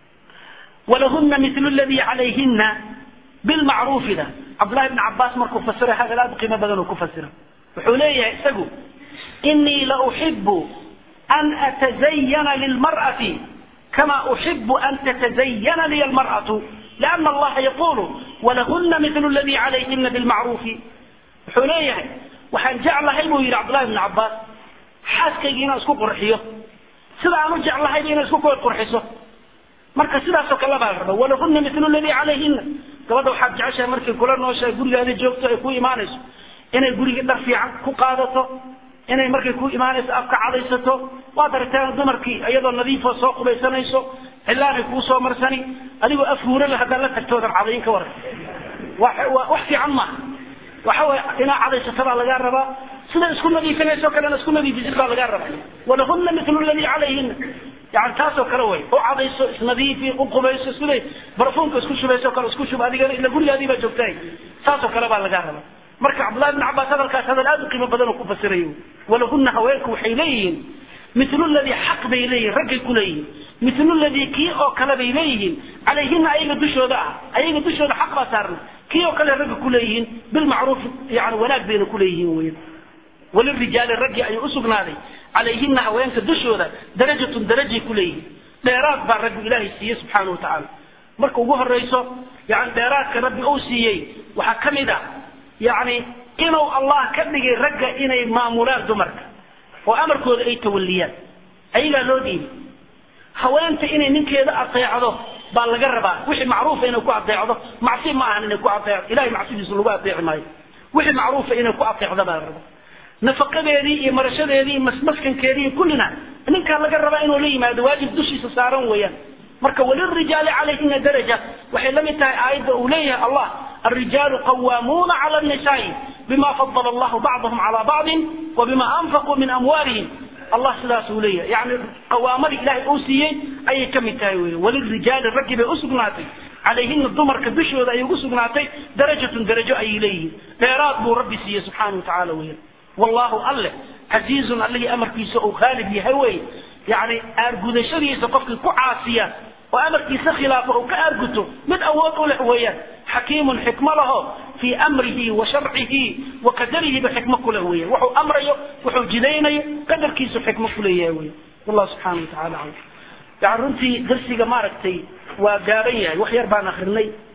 B: walahuna mitlu ladii calayhina bilmacruufida cabdullahi bni cabaas markuu fasira hadal aad u qiimo badan uu ku fasira wuxuu leeyahay isagu inii la uxibu an atazayana lilmar'ati kama uxibu an tatazayana liya almar'atu liana allaha yaqulu walahuna mitlu ladii calayhina bilmacruufi wuxuu leeyahay waxaan jeclahay buu yidhi cabdullahi bni cabaas xaaskaygii inaan isku qurxiyo sida aan u jeclahayba inay isku qurxiso marka sidaasoo kale baa la raba walahuna mitlu ladii calayhina gabadha waxaad jeceshahay markay kula nooshahay gurigaada joogto ay ku imaanayso inay gurigii dhar fiican ku qaadato inay markay ku imaanayso afka cadaysato waad aragtaan dumarkii iyadoo nadiifoo soo qubaysanayso cillaanay kuu soo marsani adigoo af huurala haddaad la tagtoodan cadayin ka waran wax fiican maaha waxa way inaa cadaysata baa lagaa rabaa sida isku nadiifinayso kalena isku nadiifisid baa lagaa rabaa walahuna mitlu ladii calayhina yani taasoo kale way u cadayso isnadiifi u qubayso siday barfuunka isku shubayso kale isku shub adigana ila gurigaadii baa joogtahay saasoo kale baa lagaa rabaa marka cabdullahi bn cabaas hadalkaas hadal aad u qiimo badan oo ku fasirayo walahuna haweenku waxay leeyihiin mitlu ladii xaq bay leeyihin raggay ku leeyihiin mitlu ladii kii oo kale bay leeyihiin calayhina ayaga dushooda ah ayaga dushooda xaq baa saarna kii oo kale ragga kuleeyihiin bilmacruuf yani wanaag bayna kuleeyihiin weyan walirijaali raggii ayuu usugnaaday calayhina haweenka dushooda darajatun darajay kuleeyihiin dheeraad baa rabbi ilaahay siiyey subxaana wa tacaala marka ugu horayso yani dheeraadka rabbi uu siiyey waxaa ka mid ah yani inuu allah ka dhigay ragga inay maamulaan dumarka oo amarkooda ay tawaliyaan ayagaa loo dhiibay haweenta inay ninkeeda adeecdo baa laga rabaa wixii macruufa inay ku adeecdo macsi ma ahan inay ku adeecdo ilahay macsidiisa lagu adeeci maayo wixii macruufa inay ku adeecdo baa la rabaa nafaqadeedii iyo marashadeedii iyo masmaskankeedii iyo kullina ninkaa laga rabaa inuu la yimaado waajib dushiisa saaran weeyaan marka walirijaali calayhina daraja waxay la mid tahay aayadda uu leeyahay allah الرجال قوامون على النساء بما فضل الله بعضهم على بعض وبما أنفقوا من أموالهم الله سلاس وليه يعني قوامر إلهي أوسيي أي كم تايوي وللرجال الرجل أسقناتي عليهن الضمر كبشو ذا يقسقناتي درجة درجة أي إليه فيراد بو ربي سيه سبحانه وتعالى ويه والله الله عزيز الله أمر في سوء غالب يهوي يعني أرجو شريس قفك كعاسية وأمر في خلافه كأرجته من أول له وياه حكيم حكمة له في أمره وشرعه وقدره بحكمة كله وياه وحو أمره وحو جدينه قدر كيسو حكمة كله وياه والله سبحانه وتعالى عز يعني رنتي درسي ما ركتي وقارية وحير بان أخرني